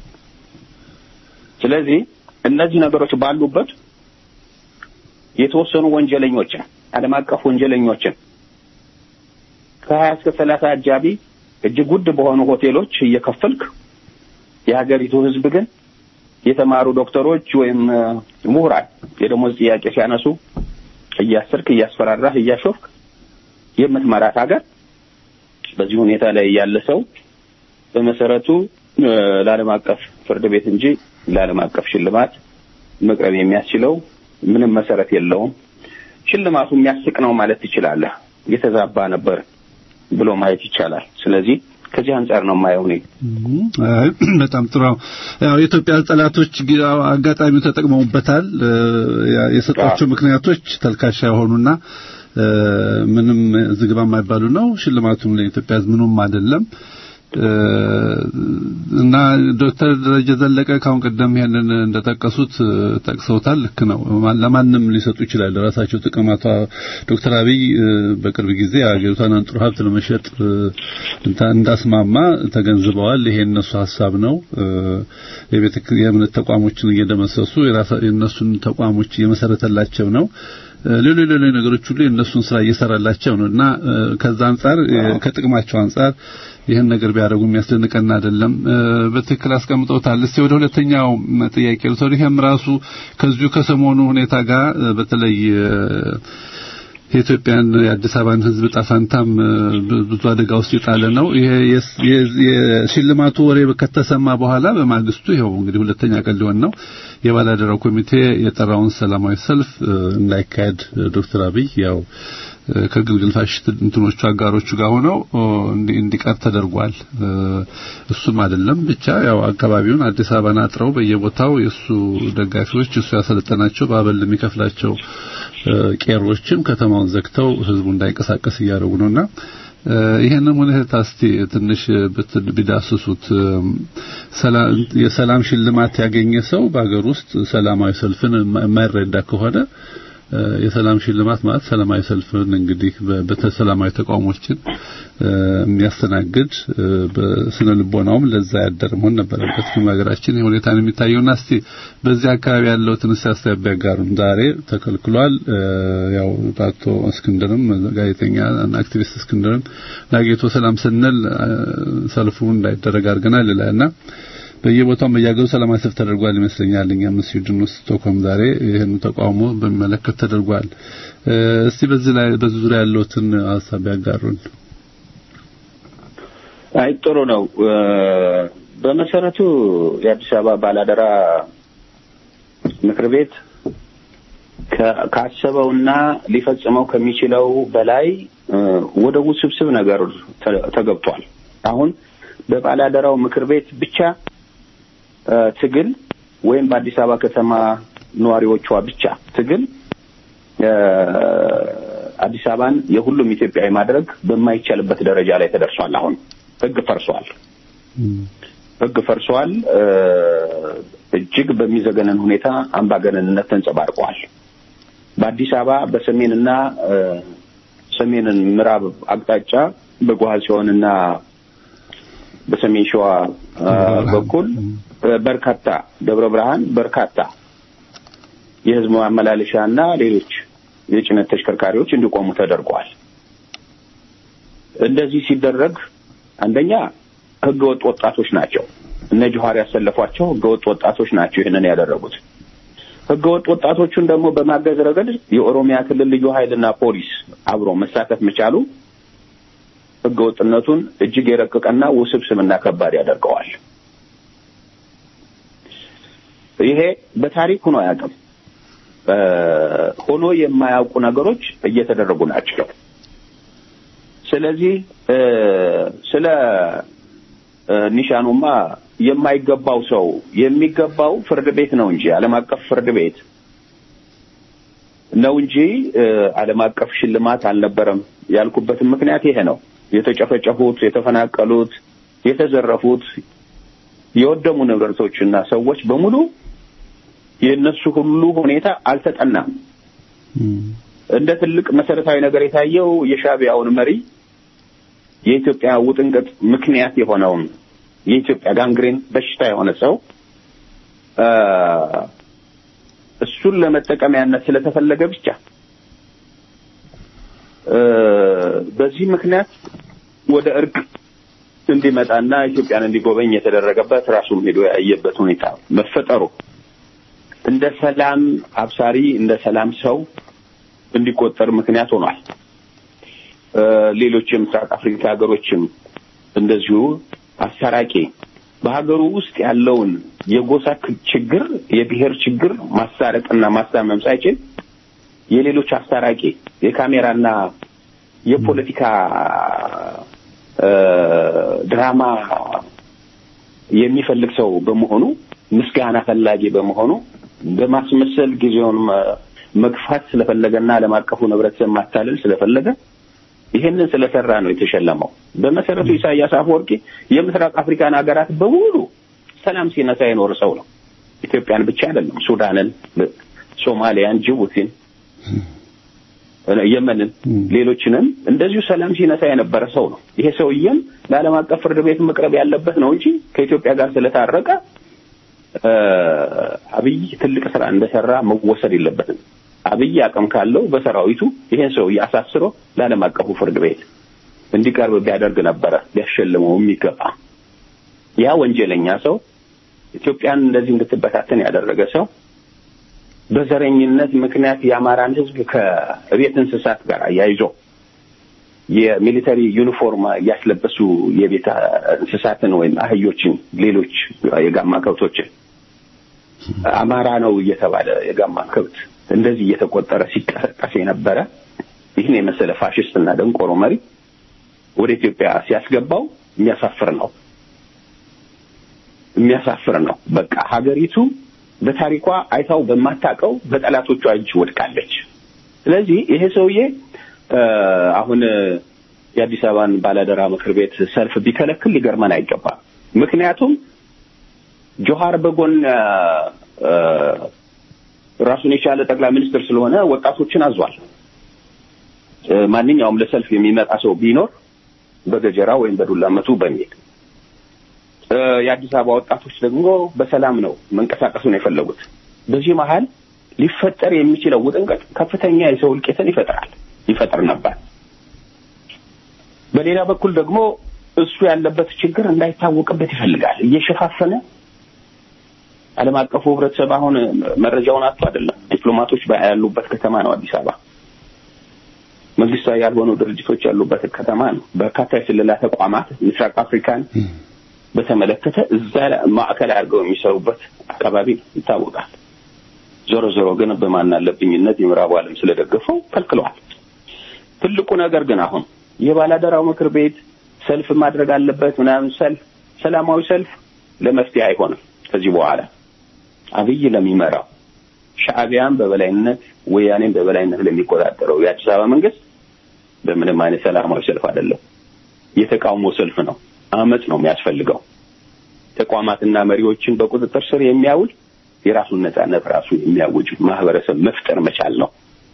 ስለዚህ እነዚህ ነገሮች ባሉበት የተወሰኑ ወንጀለኞችን ዓለም አቀፍ ወንጀለኞችን ከሀያ እስከ ሰላሳ አጃቢ እጅግ ውድ በሆኑ ሆቴሎች እየከፈልክ የሀገሪቱ ሕዝብ ግን የተማሩ ዶክተሮች ወይም ምሁራን የደሞዝ ጥያቄ ሲያነሱ እያሰርክ እያስፈራራህ እያሾፍክ የምትመራት ሀገር በዚህ ሁኔታ ላይ ያለ ሰው በመሰረቱ እ፣ ለዓለም አቀፍ ፍርድ ቤት እንጂ ለዓለም አቀፍ ሽልማት መቅረብ የሚያስችለው ምንም መሰረት የለውም። ሽልማቱ የሚያስቅ ነው ማለት ትችላለህ። የተዛባ ነበር ብሎ ማየት ይቻላል። ስለዚህ ከዚህ አንጻር ነው የማየው እኔ። አይ፣ በጣም ጥሩ ነው። ያው የኢትዮጵያ ጠላቶች ግ- ያው አጋጣሚው ተጠቅመውበታል። እ፣ ያ- የሰጧቸው ምክንያቶች ተልካሻ የሆኑና እ፣ ምንም ዝግባ የማይባሉ ነው። ሽልማቱም ለኢትዮጵያ ሕዝብ ምኑም አይደለም። እ፣ እና ዶክተር ደረጀ ዘለቀ ካሁን ቀደም ይሄንን እንደጠቀሱት እ፣ ጠቅሰውታል። ልክ ነው። ማ- ለማንም ሊሰጡ ይችላል። ለራሳቸው ጥቅም አቶ ዶክተር አብይ እ፣ በቅርብ ጊዜ የሀገሪቷን አንጡር ሀብት ለመሸጥ እ፣ እንታ- እንዳስማማ ተገንዝበዋል። ይሄ የነሱ ሀሳብ ነው። እ፣ የቤተ የእምነት ተቋሞችን እየደመሰሱ የራሳ- የእነሱን ተቋሞች እየመሰረተላቸው ነው። እ፣ ሌሎች ሌሎች ነገሮች ሁሉ የእነሱን ስራ እየሰራላቸው ነው እና እ፣ ከዛ አንጻር እ፣ ከጥቅማቸው አንጻር ይህን ነገር ቢያደርጉ የሚያስደንቀን አይደለም። እ፣ በትክክል አስቀምጠውታል። እስቲ ወደ ሁለተኛው ም፣ ጥያቄ ልውሰድ። ይሄም ራሱ ከዚሁ ከሰሞኑ ሁኔታ ጋር እ፣ በተለይ እ፣ የኢትዮጵያን የአዲስ አበባን ሕዝብ ጣፋንታም ብዙ አደጋ ውስጥ የጣለ ነው። ይሄ የስ- የ- የሽልማቱ ወሬ ከተሰማ በኋላ በማግስቱ ይኸው እንግዲህ ሁለተኛ ቀን ሊሆን ነው የባላደራው ኮሚቴ የጠራውን ሰላማዊ ሰልፍ እ፣ እንዳይካሄድ እ፣ ዶክተር አብይ ያው እ፣ ከግልግል ፋሽስት እንትኖቹ አጋሮቹ ጋር ሆነው ኦ፣ እንዲ- እንዲቀር ተደርጓል። እ፣ እሱም አይደለም ብቻ ያው አካባቢውን አዲስ አበባን አጥረው በየቦታው የሱ ደጋፊዎች እሱ ያሰለጠናቸው በአበል የሚከፍላቸው እ፣ ቄሮችም ከተማውን ዘግተው ህዝቡ እንዳይንቀሳቀስ እያደረጉ ነውና እ፣ ይሄንን ሁኔታ እስቲ ትንሽ ብት- ቢዳስሱት እ፣ ሰላ- የሰላም ሽልማት ያገኘ ሰው በሀገር ውስጥ ሰላማዊ ሰልፍን የማ- የማይረዳ ከሆነ እ፣ የሰላም ሽልማት ማለት ሰላማዊ ሰልፍን እንግዲህ በ- በተሰላማዊ ተቃውሞችን እ፣ የሚያስተናግድ እ፣ በስነ ልቦናውም ለዛ ያደር መሆን ነበረበት። ግን ሀገራችን ይህ ሁኔታ ነው የሚታየውና እስቲ በዚህ አካባቢ ያለው ትንሽ አስተያየት ቢያጋሩን። ዛሬ ተከልክሏል። እ፣ ያው አቶ እስክንድርም ጋዜጠኛ እና አክቲቪስት እስክንድርም ላጌቶ ሰላም ስንል እ፣ ሰልፉ እንዳይደረግ አድርገናል ይላልና በየቦታው በየሀገሩ ሰላማዊ ሰልፍ ተደርጓል ይመስለኛል። እኛም ስዊድን ውስጥ ስቶክሆልም ዛሬ ይህን ተቃውሞ በሚመለከት ተደርጓል። እ፣ እስቲ በዚህ ላይ በዚህ ዙሪያ ያለውትን ሀሳብ ያጋሩን። አይ ጥሩ ነው። እ፣ በመሰረቱ የአዲስ አበባ ባላደራ ምክር ቤት ከ- ካሰበውና ሊፈጽመው ከሚችለው በላይ እ፣ ወደ ውስብስብ ነገር ተ- ተገብቷል። አሁን በባላደራው ምክር ቤት ብቻ እ፣ ትግል ወይም በአዲስ አበባ ከተማ ነዋሪዎቿ ብቻ ትግል እ፣ አዲስ አበባን የሁሉም ኢትዮጵያዊ ማድረግ በማይቻልበት ደረጃ ላይ ተደርሷል። አሁን ሕግ ፈርሷል። ሕግ ፈርሷል። እ፣ እጅግ በሚዘገነን ሁኔታ አምባገነንነት ተንጸባርቋል። በአዲስ አበባ በሰሜንና እ፣ ሰሜንን ምዕራብ አቅጣጫ በጓሃ ጽዮንና በሰሜን ሸዋ እ፣ በኩል እ፣ በርካታ ደብረ ብርሃን በርካታ የህዝብ ማመላለሻ እና ሌሎች የጭነት ተሽከርካሪዎች እንዲቆሙ ተደርገዋል። እንደዚህ ሲደረግ አንደኛ ህገወጥ ወጣቶች ናቸው። እነ ጆሀር ያሰለፏቸው ህገወጥ ወጣቶች ናቸው ይህንን ያደረጉት። ህገወጥ ወጣቶቹን ደግሞ በማገዝ ረገድ የኦሮሚያ ክልል ልዩ ኃይልና ፖሊስ አብሮ መሳተፍ መቻሉ ህገወጥነቱን እጅግ የረቀቀና ውስብስብና ከባድ ያደርገዋል። ይሄ በታሪክ ሆኖ አያውቅም። እ፣ ሆኖ የማያውቁ ነገሮች እየተደረጉ ናቸው። ስለዚህ እ፣ ስለ እ፣ ኒሻኑማ የማይገባው ሰው የሚገባው ፍርድ ቤት ነው እንጂ ዓለም አቀፍ ፍርድ ቤት ነው እንጂ እ፣ ዓለም አቀፍ ሽልማት አልነበረም ያልኩበትም ምክንያት ይሄ ነው። የተጨፈጨፉት፣ የተፈናቀሉት፣ የተዘረፉት፣ የወደሙ ንብረቶችና ሰዎች በሙሉ የእነሱ ሁሉ ሁኔታ አልተጠናም። እንደ ትልቅ መሰረታዊ ነገር የታየው የሻዕቢያውን መሪ የኢትዮጵያ ውጥንቅጥ ምክንያት የሆነውን የኢትዮጵያ ጋንግሬን በሽታ የሆነ ሰው እ፣ እሱን ለመጠቀሚያነት ስለተፈለገ ብቻ እ፣ በዚህ ምክንያት ወደ እርቅ እንዲመጣና ኢትዮጵያን እንዲጎበኝ የተደረገበት ራሱም ሄዶ ያየበት ሁኔታ መፈጠሩ እንደ ሰላም አብሳሪ እንደ ሰላም ሰው እንዲቆጠር ምክንያት ሆኗል። እ፣ ሌሎች የምስራቅ አፍሪካ ሀገሮችም እንደዚሁ አስታራቂ በሀገሩ ውስጥ ያለውን የጎሳ ክ- ችግር የብሔር ችግር ማሳረቅና ማስታመም ሳይችል የሌሎች አስታራቂ የካሜራና የፖለቲካ እ፣ ድራማ የሚፈልግ ሰው በመሆኑ ምስጋና ፈላጊ በመሆኑ በማስመሰል ጊዜውን መ- መግፋት ስለፈለገና ዓለም አቀፉ ህብረተሰብ ማታለል ስለፈለገ ይሄንን ስለሰራ ነው የተሸለመው። በመሰረቱ ኢሳያስ አፈወርቂ የምስራቅ አፍሪካን ሀገራት በሙሉ ሰላም ሲነሳ የኖረ ሰው ነው። ኢትዮጵያን ብቻ አይደለም፣ ሱዳንን፣ ሶማሊያን፣ ጅቡቲን፣ የመንን፣ ሌሎችንም እንደዚሁ ሰላም ሲነሳ የነበረ ሰው ነው። ይሄ ሰውዬም ለዓለም አቀፍ ፍርድ ቤት መቅረብ ያለበት ነው እንጂ ከኢትዮጵያ ጋር ስለታረቀ እ፣ አብይ ትልቅ ስራ እንደሰራ መወሰድ የለበትም። አብይ አቅም ካለው በሰራዊቱ ይሄን ሰው አሳስሮ ለዓለም አቀፉ ፍርድ ቤት እንዲቀርብ ቢያደርግ ነበረ ሊያሸልመው የሚገባ። ያ ወንጀለኛ ሰው ኢትዮጵያን እንደዚህ እንድትበታተን ያደረገ ሰው በዘረኝነት ምክንያት የአማራን ሕዝብ ከቤት እንስሳት ጋር አያይዞ የሚሊተሪ ዩኒፎርም እያስለበሱ የቤት እንስሳትን ወይም አህዮችን፣ ሌሎች የጋማ ከብቶችን አማራ ነው እየተባለ የጋማ ከብት እንደዚህ እየተቆጠረ ሲቀሰቀስ የነበረ ይህን የመሰለ ፋሽስትና ደንቆሮ መሪ ወደ ኢትዮጵያ ሲያስገባው የሚያሳፍር ነው። የሚያሳፍር ነው። በቃ ሀገሪቱ በታሪኳ አይታው በማታውቀው በጠላቶቿ እጅ ወድቃለች። ስለዚህ ይሄ ሰውዬ እ፣ አሁን የአዲስ አበባን ባላደራ ምክር ቤት ሰልፍ ቢከለክል ሊገርመን አይገባም። ምክንያቱም ጆሀር በጎን እ፣ ራሱን የቻለ ጠቅላይ ሚኒስትር ስለሆነ ወጣቶችን አዟል። እ፣ ማንኛውም ለሰልፍ የሚመጣ ሰው ቢኖር በገጀራ ወይም በዱላ መቱ በሚል እ፣ የአዲስ አበባ ወጣቶች ደግሞ በሰላም ነው መንቀሳቀሱን የፈለጉት። በዚህ መሀል ሊፈጠር የሚችለው ውጥንቅጥ ከፍተኛ የሰው እልቂትን ይፈጥራል ይፈጥር ነበር። በሌላ በኩል ደግሞ እሱ ያለበት ችግር እንዳይታወቅበት ይፈልጋል። እየሸፋፈነ ዓለም አቀፉ ሕብረተሰብ አሁን መረጃውን አጥቶ አይደለም። ዲፕሎማቶች በ- ያሉበት ከተማ ነው አዲስ አበባ። መንግስታዊ ያልሆኑ ድርጅቶች ያሉበት ከተማ ነው። በርካታ የስለላ ተቋማት ምስራቅ አፍሪካን በተመለከተ እዛ ላይ ማዕከል አድርገው የሚሰሩበት አካባቢ ነው፣ ይታወቃል። ዞሮ ዞሮ ግን በማናለብኝነት የምዕራቡ ዓለም ስለደገፈው ከልክለዋል። ትልቁ ነገር ግን አሁን የባላደራው ምክር ቤት ሰልፍ ማድረግ አለበት ምናምን ሰልፍ ሰላማዊ ሰልፍ ለመፍትሄ አይሆንም። ከዚህ በኋላ አብይ ለሚመራው ሻዕቢያን በበላይነት ወያኔን በበላይነት ለሚቆጣጠረው የአዲስ አበባ መንግስት በምንም አይነት ሰላማዊ ሰልፍ አይደለም፣ የተቃውሞ ሰልፍ ነው። አመጽ ነው የሚያስፈልገው። ተቋማትና መሪዎችን በቁጥጥር ስር የሚያውል የራሱን ነጻነት ራሱ የሚያውጅ ማህበረሰብ መፍጠር መቻል ነው።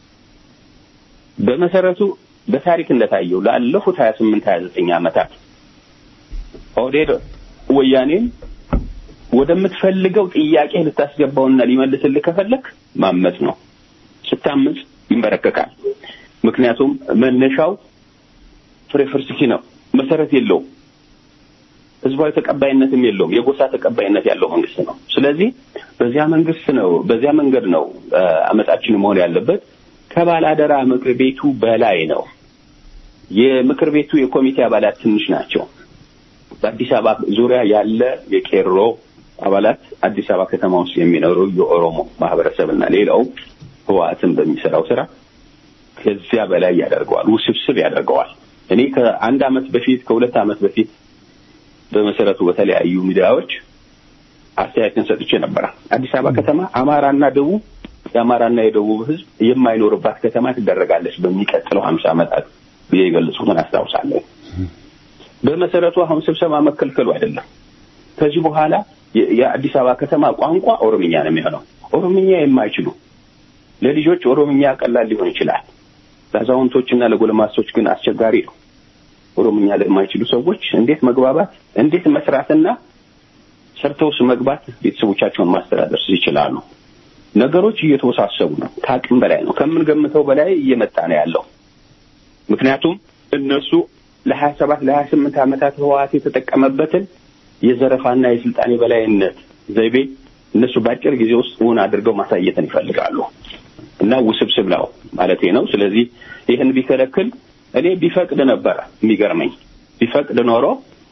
በመሰረቱ በታሪክ እንደታየው ላለፉት ሀያ ስምንት ሀያ ዘጠኝ ዓመታት ኦህዴድ ወያኔን ወደምትፈልገው ጥያቄ ልታስገባውና ሊመልስልህ ከፈለክ ማመጽ ነው። ስታምጽ ይንበረከካል። ምክንያቱም መነሻው ፍሬ ፍርስኪ ነው፣ መሰረት የለውም። ህዝባዊ ተቀባይነትም የለውም። የጎሳ ተቀባይነት ያለው መንግስት ነው። ስለዚህ በዚያ መንግስት ነው በዚያ መንገድ ነው አ፣ አመጻችን መሆን ያለበት። ከባላደራ ምክር ቤቱ በላይ ነው። የምክር ቤቱ የኮሚቴ አባላት ትንሽ ናቸው። በአዲስ አበባ ዙሪያ ያለ የቄሮ አባላት አዲስ አበባ ከተማ ውስጥ የሚኖሩ የኦሮሞ ማህበረሰብና ሌላው ህወሓትን በሚሰራው ስራ ከዚያ በላይ ያደርገዋል፣ ውስብስብ ያደርገዋል። እኔ ከአንድ አመት በፊት ከሁለት አመት በፊት በመሰረቱ በተለያዩ ሚዲያዎች አስተያየትን ሰጥቼ ነበረ። አዲስ አበባ ከተማ አማራና ደቡብ የአማራና የደቡብ ህዝብ የማይኖርባት ከተማ ትደረጋለች በሚቀጥለው ሀምሳ ዓመታት ብዬ የገለጹትን አስታውሳለሁ። በመሰረቱ አሁን ስብሰባ መከልከሉ አይደለም። ከዚህ በኋላ የ- የአዲስ አበባ ከተማ ቋንቋ ኦሮምኛ ነው የሚሆነው። ኦሮምኛ የማይችሉ ለልጆች ኦሮምኛ ቀላል ሊሆን ይችላል። ለአዛውንቶችና ለጎልማሶች ግን አስቸጋሪ ነው። ኦሮምኛ ለማይችሉ ሰዎች እንዴት መግባባት፣ እንዴት መስራትና ሰርተውስ መግባት ቤተሰቦቻቸውን ማስተዳደር ይችላሉ። ነገሮች እየተወሳሰቡ ነው። ከአቅም በላይ ነው። ከምንገምተው በላይ እየመጣ ነው ያለው። ምክንያቱም እነሱ ለሀያ ሰባት ለሀያ ስምንት ዓመታት ህወሓት የተጠቀመበትን የዘረፋና የስልጣን የበላይነት ዘይቤ እነሱ በአጭር ጊዜ ውስጥ እውን አድርገው ማሳየትን ይፈልጋሉ እና ውስብስብ ነው ማለት ነው። ስለዚህ ይህን ቢከለክል እኔ ቢፈቅድ ነበረ የሚገርመኝ ቢፈቅድ ኖሮ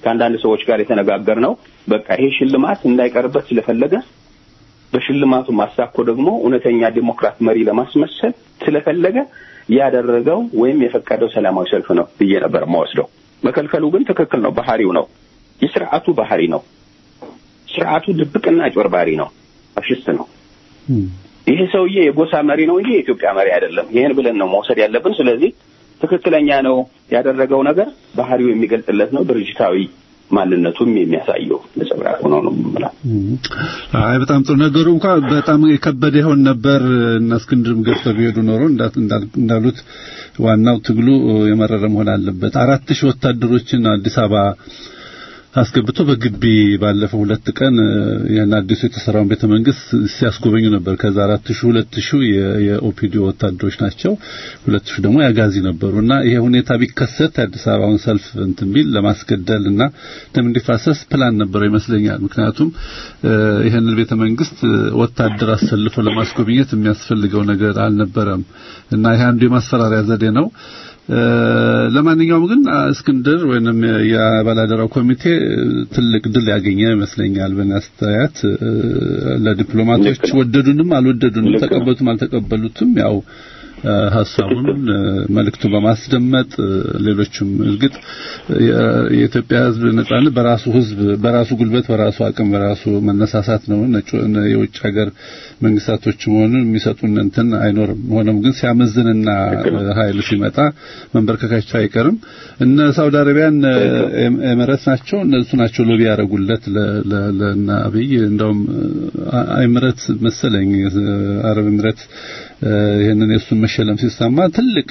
ከአንዳንድ ሰዎች ጋር የተነጋገርነው በቃ ይሄ ሽልማት እንዳይቀርበት ስለፈለገ በሽልማቱ ማሳኮ ደግሞ እውነተኛ ዲሞክራት መሪ ለማስመሰል ስለፈለገ ያደረገው ወይም የፈቀደው ሰላማዊ ሰልፍ ነው ብዬ ነበር የማወስደው። መከልከሉ ግን ትክክል ነው፣ ባህሪው ነው፣ የስርዓቱ ባህሪ ነው። ስርዓቱ ድብቅና አጭበርባሪ ነው፣ ፋሽስት ነው። ይሄ ሰውዬ የጎሳ መሪ ነው እንጂ የኢትዮጵያ መሪ አይደለም። ይሄን ብለን ነው መውሰድ ያለብን። ስለዚህ ትክክለኛ ነው ያደረገው ነገር ባህሪው የሚገልጽለት ነው፣ ድርጅታዊ ማንነቱም የሚያሳየው ነጸብራቅ ሆኖ ነው የምለው። አይ በጣም ጥሩ ነገሩ እንኳን በጣም የከበደ ይሆን ነበር እና እስክንድርም ገብተው ቢሄዱ ኖሮ እንዳሉት ዋናው ትግሉ የመረረ መሆን አለበት። አራት ሺህ ወታደሮችን አዲስ አበባ አስገብቶ በግቢ ባለፈው ሁለት ቀን ያን አዲሱ የተሰራውን ቤተ መንግስት ሲያስጎበኙ ነበር። ከዛ አራት ሺህ ሁለት ሺህ የኦፒዲዮ ወታደሮች ናቸው፣ ሁለት ሺህ ደግሞ ያጋዚ ነበሩ እና ይሄ ሁኔታ ቢከሰት አዲስ አበባውን ሰልፍ እንትን ቢል ለማስገደል እና ደም እንዲፋሰስ ፕላን ነበረው ይመስለኛል። ምክንያቱም ይሄንን ቤተ መንግስት ወታደር አሰልፎ ለማስጎብኘት የሚያስፈልገው ነገር አልነበረም እና ይሄ አንዱ የማስፈራሪያ ዘዴ ነው። ለማንኛውም ግን እስክንድር ወይንም የባላደራው ኮሚቴ ትልቅ ድል ያገኘ ይመስለኛል። በእኔ አስተያየት ለዲፕሎማቶች ወደዱንም አልወደዱንም ተቀበሉትም አልተቀበሉትም ያው ሀሳቡን መልእክቱ በማስደመጥ ሌሎችም እርግጥ የኢትዮጵያ ሕዝብ ነጻነት በራሱ ሕዝብ በራሱ ጉልበት በራሱ አቅም በራሱ መነሳሳት ነው። የውጭ ሀገር መንግስታቶች መሆኑ የሚሰጡን እንትን አይኖርም። ሆኖም ግን ሲያመዝንና ኃይል ሲመጣ መንበርከካቸው አይቀርም። እነ ሳውዲ አረቢያን ኤምሬት ናቸው እነሱ ናቸው ሎቢ ያደረጉለት ለና አብይ እንደውም ኤምሬት መሰለኝ አረብ ኤምሬት ይህንን የእሱን መሸለም ሲሰማ ትልቅ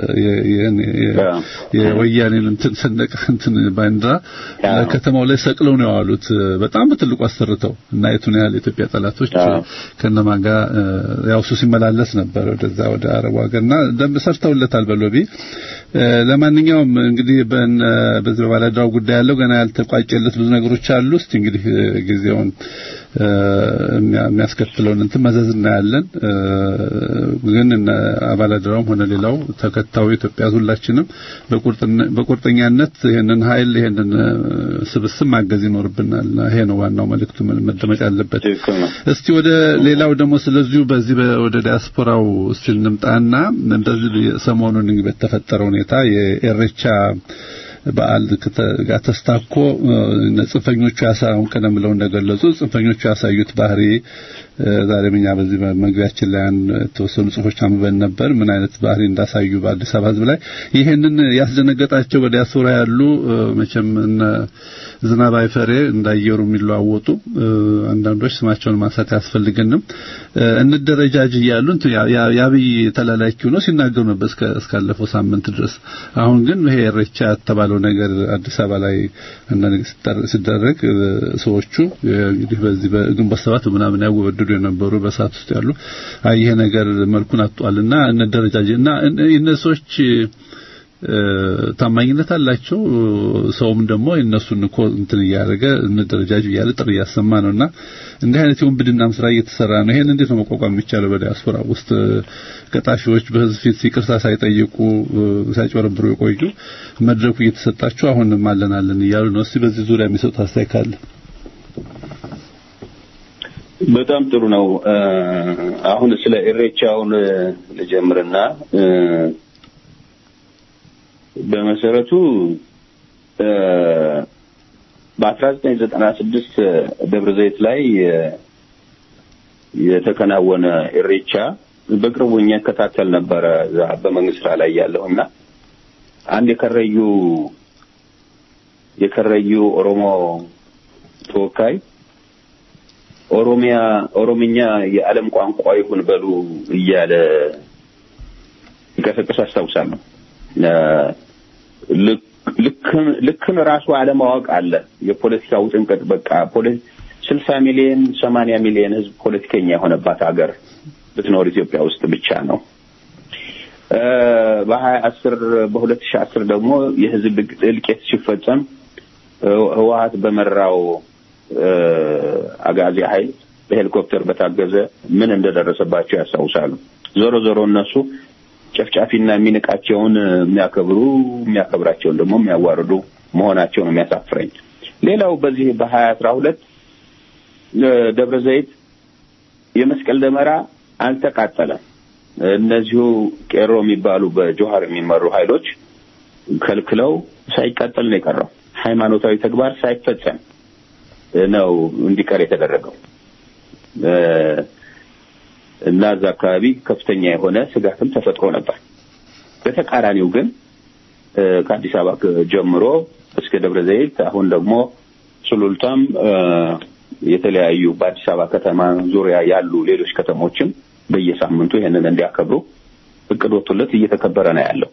የወያኔን እንትን ሰንደቅ እንትን ባንዲራ ከተማው ላይ ሰቅለው ነው የዋሉት። በጣም በትልቁ አሰርተው እና የቱን ያህል የኢትዮጵያ ጠላቶች ከነማን ጋር ያው እሱ ሲመላለስ ነበር ወደዛ ወደ አረቡ ሀገርና ደንብ ሰርተውለታል በሎቢ። ለማንኛውም እንግዲህ በዚህ በባለዳው ጉዳይ ያለው ገና ያልተቋጨለት ብዙ ነገሮች አሉ። እስቲ እንግዲህ ጊዜውን የሚያስከትለውን እንትን መዘዝ እናያለን። ግን አባላደራውም ሆነ ሌላው ተከታዩ ኢትዮጵያ ሁላችንም በቁርጠኛነት ይሄንን ኃይል ይሄንን ስብስብ ማገዝ ይኖርብናል። ይሄ ነው ዋናው መልእክቱ መደመጥ ያለበት። እስቲ ወደ ሌላው ደግሞ ስለዚሁ በዚህ ወደ ዲያስፖራው እስቲ እንምጣና እንደዚህ ሰሞኑን በተፈጠረው ሁኔታ የኤሬቻ በዓል ጋር ተስታኮ ጽንፈኞቹ ያሳውን ቀደም ብለው እንደገለጹ ጽንፈኞቹ ያሳዩት ባህሪ ዛሬም እኛ በዚህ መግቢያችን ላይ የተወሰኑ ጽሁፎች አንብበን ነበር። ምን አይነት ባህሪ እንዳሳዩ በአዲስ አበባ ሕዝብ ላይ ይሄንን ያስደነገጣቸው በዲያስፖራ ያሉ መቼም እነ ዝናብ አይፈሬ እንዳየሩ የሚለዋወጡ አንዳንዶች ስማቸውን ማንሳት አያስፈልገንም እንደረጃጅ እያሉ የአብይ ተላላኪ ሆነው ሲናገሩ ነበር እስካለፈው ሳምንት ድረስ። አሁን ግን ይሄ ኢሬቻ የተባለው ነገር አዲስ አበባ ላይ አንዳንድ ሲደረግ ሰዎቹ እንግዲህ በዚህ በግንቦት ሰባት ምናምን ያወበድዱ የነበሩ በሰዓት ውስጥ ያሉ ይሄ ነገር መልኩን አጥቷልና እንደረጃጅ እና እነዚህ ሰዎች ታማኝነት አላቸው። ሰውም ደግሞ የእነሱን እኮ እንትን እያደረገ እንደረጃጅ እያለ ጥሪ እያሰማ ነውና እንዲህ አይነት የወንብድናም ስራ እየተሰራ ነው። ይሄን እንዴት ነው መቋቋም የሚቻለው? በዲያስፖራ ውስጥ ቀጣፊዎች በህዝብ ፊት ይቅርታ ሳይጠይቁ ሲያጭበረብሩ የቆዩ መድረኩ እየተሰጣቸው አሁንም አለን አለን እያሉ ነው። እስቲ በዚህ ዙሪያ የሚሰጡት አስተያየት ካለ በጣም ጥሩ ነው። አሁን ስለ ኢሬቻውን ልጀምርና በመሰረቱ በአስራ ዘጠኝ ዘጠና ስድስት ደብረ ዘይት ላይ የተከናወነ ኢሬቻ በቅርቡ እኛ እከታተል ነበረ እዛ በመንግስት ስራ ላይ ያለው እና አንድ የከረዩ የከረዩ ኦሮሞ ተወካይ ኦሮሚያ ኦሮምኛ የዓለም ቋንቋ ይሁን በሉ እያለ ሲቀሰቅስ አስታውሳለሁ። ልክን ራሱ አለማወቅ አለ። የፖለቲካው ጥንቅጥ በቃ ስልሳ ሚሊዮን ሰማንያ ሚሊዮን ህዝብ ፖለቲከኛ የሆነባት ሀገር ብትኖር ኢትዮጵያ ውስጥ ብቻ ነው። በሀያ አስር በሁለት ሺህ አስር ደግሞ የህዝብ እልቂት ሲፈጸም ህወሀት በመራው አጋዚ ኃይል በሄሊኮፕተር በታገዘ ምን እንደደረሰባቸው ያስታውሳሉ። ዞሮ ዞሮ እነሱ ጨፍጫፊና የሚንቃቸውን የሚያከብሩ የሚያከብራቸውን ደግሞ የሚያዋርዱ መሆናቸው ነው የሚያሳፍረኝ። ሌላው በዚህ በሀያ አስራ ሁለት ደብረ ዘይት የመስቀል ደመራ አልተቃጠለም። እነዚሁ ቄሮ የሚባሉ በጆሀር የሚመሩ ኃይሎች ከልክለው ሳይቃጠል ነው የቀረው። ሃይማኖታዊ ተግባር ሳይፈጸም ነው እንዲቀር የተደረገው እና እዛ አካባቢ ከፍተኛ የሆነ ስጋትም ተፈጥሮ ነበር። በተቃራኒው ግን ከአዲስ አበባ ጀምሮ እስከ ደብረ ዘይት አሁን ደግሞ ሱሉልታም የተለያዩ በአዲስ አበባ ከተማ ዙሪያ ያሉ ሌሎች ከተሞችም በየሳምንቱ ይህንን እንዲያከብሩ እቅድ ወጥቶለት እየተከበረ ነው ያለው።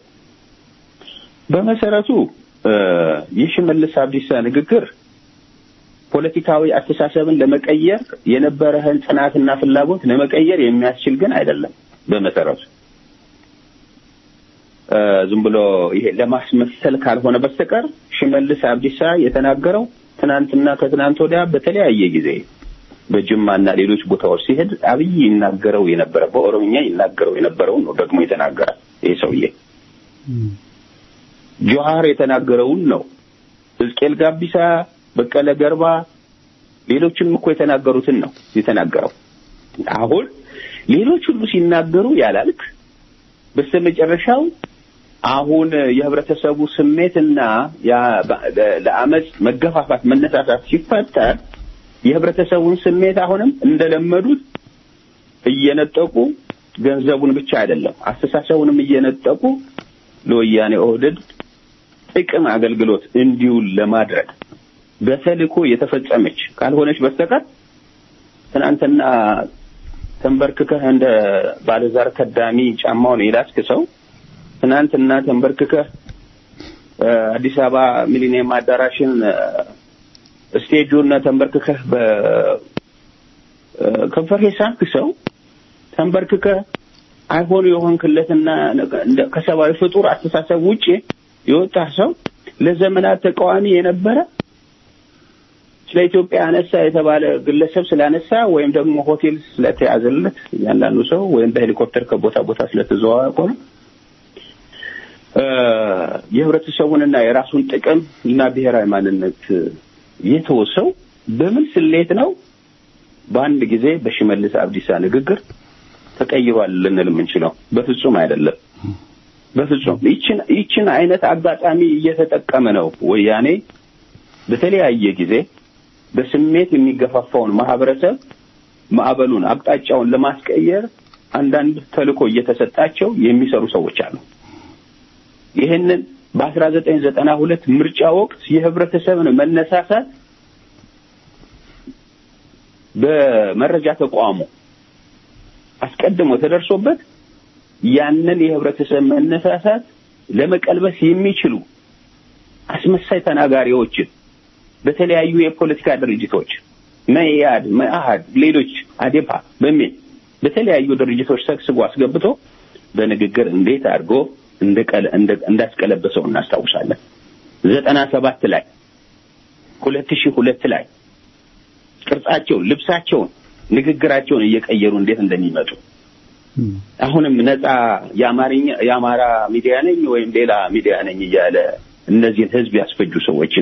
በመሰረቱ የሽመልስ አብዲሳ ንግግር ፖለቲካዊ አስተሳሰብን ለመቀየር የነበረህን ጽናትና ፍላጎት ለመቀየር የሚያስችል ግን አይደለም። በመሰረቱ ዝም ብሎ ይሄ ለማስመሰል ካልሆነ በስተቀር ሽመልስ አብዲሳ የተናገረው ትናንትና ከትናንት ወዲያ በተለያየ ጊዜ በጅማና ሌሎች ቦታዎች ሲሄድ አብይ ይናገረው የነበረ በኦሮምኛ ይናገረው የነበረውን ነው ደግሞ የተናገረ ይሄ ሰውዬ። ጆሀር የተናገረውን ነው ሕዝቅኤል ጋቢሳ፣ በቀለ ገርባ፣ ሌሎችም እኮ የተናገሩትን ነው የተናገረው። አሁን ሌሎች ሁሉ ሲናገሩ ያላልክ በስተመጨረሻው አሁን የህብረተሰቡ ስሜትና ለአመፅ መገፋፋት መነሳሳት ሲፈጠር የህብረተሰቡን ስሜት አሁንም እንደለመዱት እየነጠቁ ገንዘቡን ብቻ አይደለም አስተሳሰቡንም እየነጠቁ ለወያኔ ኦህዴድ ጥቅም አገልግሎት እንዲውል ለማድረግ በተልእኮ የተፈጸመች ካልሆነች በስተቀር ትናንትና ተንበርክከህ እንደ ባለዛር ከዳሚ ጫማውን የላስክ ሰው ትናንትና ተንበርክከህ አዲስ አበባ ሚሊኒየም አዳራሽን ስቴጁን ተንበርክከህ በከንፈር የሳምክ ሰው ተንበርክከህ አይሆኑ የሆንክለትና ከሰብአዊ ፍጡር አስተሳሰብ ውጭ የወጣ ሰው ለዘመናት ተቃዋሚ የነበረ ስለ ኢትዮጵያ አነሳ የተባለ ግለሰብ ስላነሳ ወይም ደግሞ ሆቴል ስለተያዘለት እያንዳንዱ ሰው ወይም በሄሊኮፕተር ከቦታ ቦታ ስለተዘዋወረ የህብረተሰቡንና የራሱን ጥቅም እና ብሔራዊ ማንነት የተወሰው በምን ስሌት ነው በአንድ ጊዜ በሽመልስ አብዲሳ ንግግር ተቀይሯል ልንል የምንችለው? በፍጹም አይደለም። በፍጹም ይችን ይችን አይነት አጋጣሚ እየተጠቀመ ነው ወያኔ በተለያየ ጊዜ በስሜት የሚገፋፋውን ማህበረሰብ ማዕበሉን አቅጣጫውን ለማስቀየር አንዳንድ ተልእኮ እየተሰጣቸው የሚሰሩ ሰዎች አሉ። ይህንን በአስራ ዘጠኝ ዘጠና ሁለት ምርጫ ወቅት የህብረተሰብን መነሳሳት በመረጃ ተቋሙ አስቀድሞ ተደርሶበት ያንን የህብረተሰብ መነሳሳት ለመቀልበስ የሚችሉ አስመሳይ ተናጋሪዎችን በተለያዩ የፖለቲካ ድርጅቶች መኢአድ፣ መአህድ፣ ሌሎች አዴፓ በሚል በተለያዩ ድርጅቶች ሰግስጎ አስገብቶ በንግግር እንዴት አድርጎ እንዳስቀለበሰው እናስታውሳለን። ዘጠና ሰባት ላይ ሁለት ሺህ ሁለት ላይ ቅርጻቸውን፣ ልብሳቸውን፣ ንግግራቸውን እየቀየሩ እንዴት እንደሚመጡ አሁንም ነፃ የአማርኛ የአማራ ሚዲያ ነኝ ወይም ሌላ ሚዲያ ነኝ እያለ እነዚህን ህዝብ ያስፈጁ ሰዎችን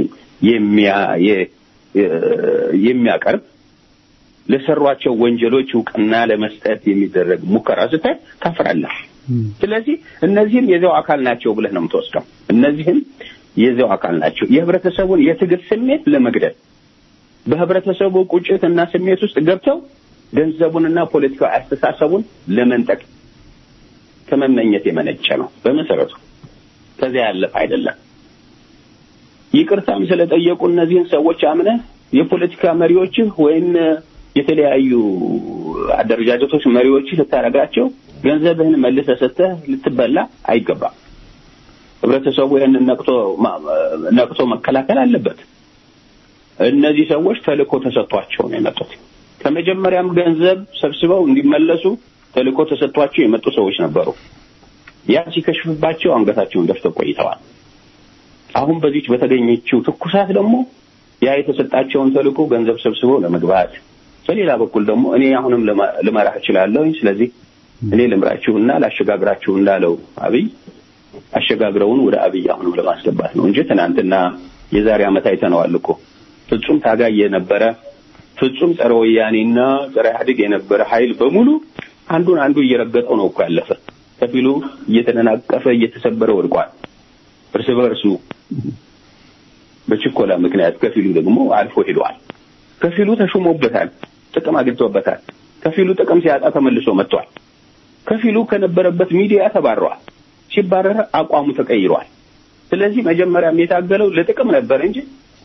የሚያቀርብ ለሰሯቸው ወንጀሎች እውቅና ለመስጠት የሚደረግ ሙከራ ስታይ ታፍራለህ። ስለዚህ እነዚህም የዚያው አካል ናቸው ብለህ ነው የምትወስደው። እነዚህም የዚያው አካል ናቸው። የህብረተሰቡን የትግል ስሜት ለመግደል በህብረተሰቡ ቁጭት እና ስሜት ውስጥ ገብተው ገንዘቡንና ፖለቲካዊ አስተሳሰቡን ለመንጠቅ ከመመኘት የመነጨ ነው በመሰረቱ። ከዚያ ያለፈ አይደለም። ይቅርታም ስለጠየቁ እነዚህን ሰዎች አምነህ የፖለቲካ መሪዎችህ ወይም የተለያዩ አደረጃጀቶች መሪዎችህ ልታረጋቸው ገንዘብህን መልሰህ ሰጥተህ ልትበላ አይገባም። ህብረተሰቡ ይህንን ነቅቶ ነቅቶ መከላከል አለበት። እነዚህ ሰዎች ተልእኮ ተሰጥቷቸው ነው የመጡት። ከመጀመሪያም ገንዘብ ሰብስበው እንዲመለሱ ተልእኮ ተሰጥቷቸው የመጡ ሰዎች ነበሩ። ያ ሲከሽፍባቸው አንገታቸውን ደፍተው ቆይተዋል። አሁን በዚች በተገኘችው ትኩሳት ደግሞ ያ የተሰጣቸውን ተልእኮ ገንዘብ ሰብስበው ለመግባት በሌላ በኩል ደግሞ እኔ አሁንም ልመራህ እችላለሁ፣ ስለዚህ እኔ ልምራችሁና ላሸጋግራችሁ እንዳለው አብይ አሸጋግረውን ወደ አብይ አሁንም ለማስገባት ነው እንጂ ትናንትና የዛሬ ዓመት አይተነዋል እኮ ፍጹም ታጋይ የነበረ ፍጹም ጸረ ወያኔና ጸረ ኢህአዴግ የነበረ ኃይል በሙሉ አንዱን አንዱ እየረገጠው ነው እኮ ያለፈ። ከፊሉ እየተደናቀፈ እየተሰበረ ወድቋል። እርስ በእርሱ በችኮላ ምክንያት ከፊሉ ደግሞ አልፎ ሄደዋል። ከፊሉ ተሹሞበታል፣ ጥቅም አግኝቶበታል። ከፊሉ ጥቅም ሲያጣ ተመልሶ መጥቷል። ከፊሉ ከነበረበት ሚዲያ ተባረዋል። ሲባረር አቋሙ ተቀይሯል። ስለዚህ መጀመሪያም የታገለው ለጥቅም ነበር እንጂ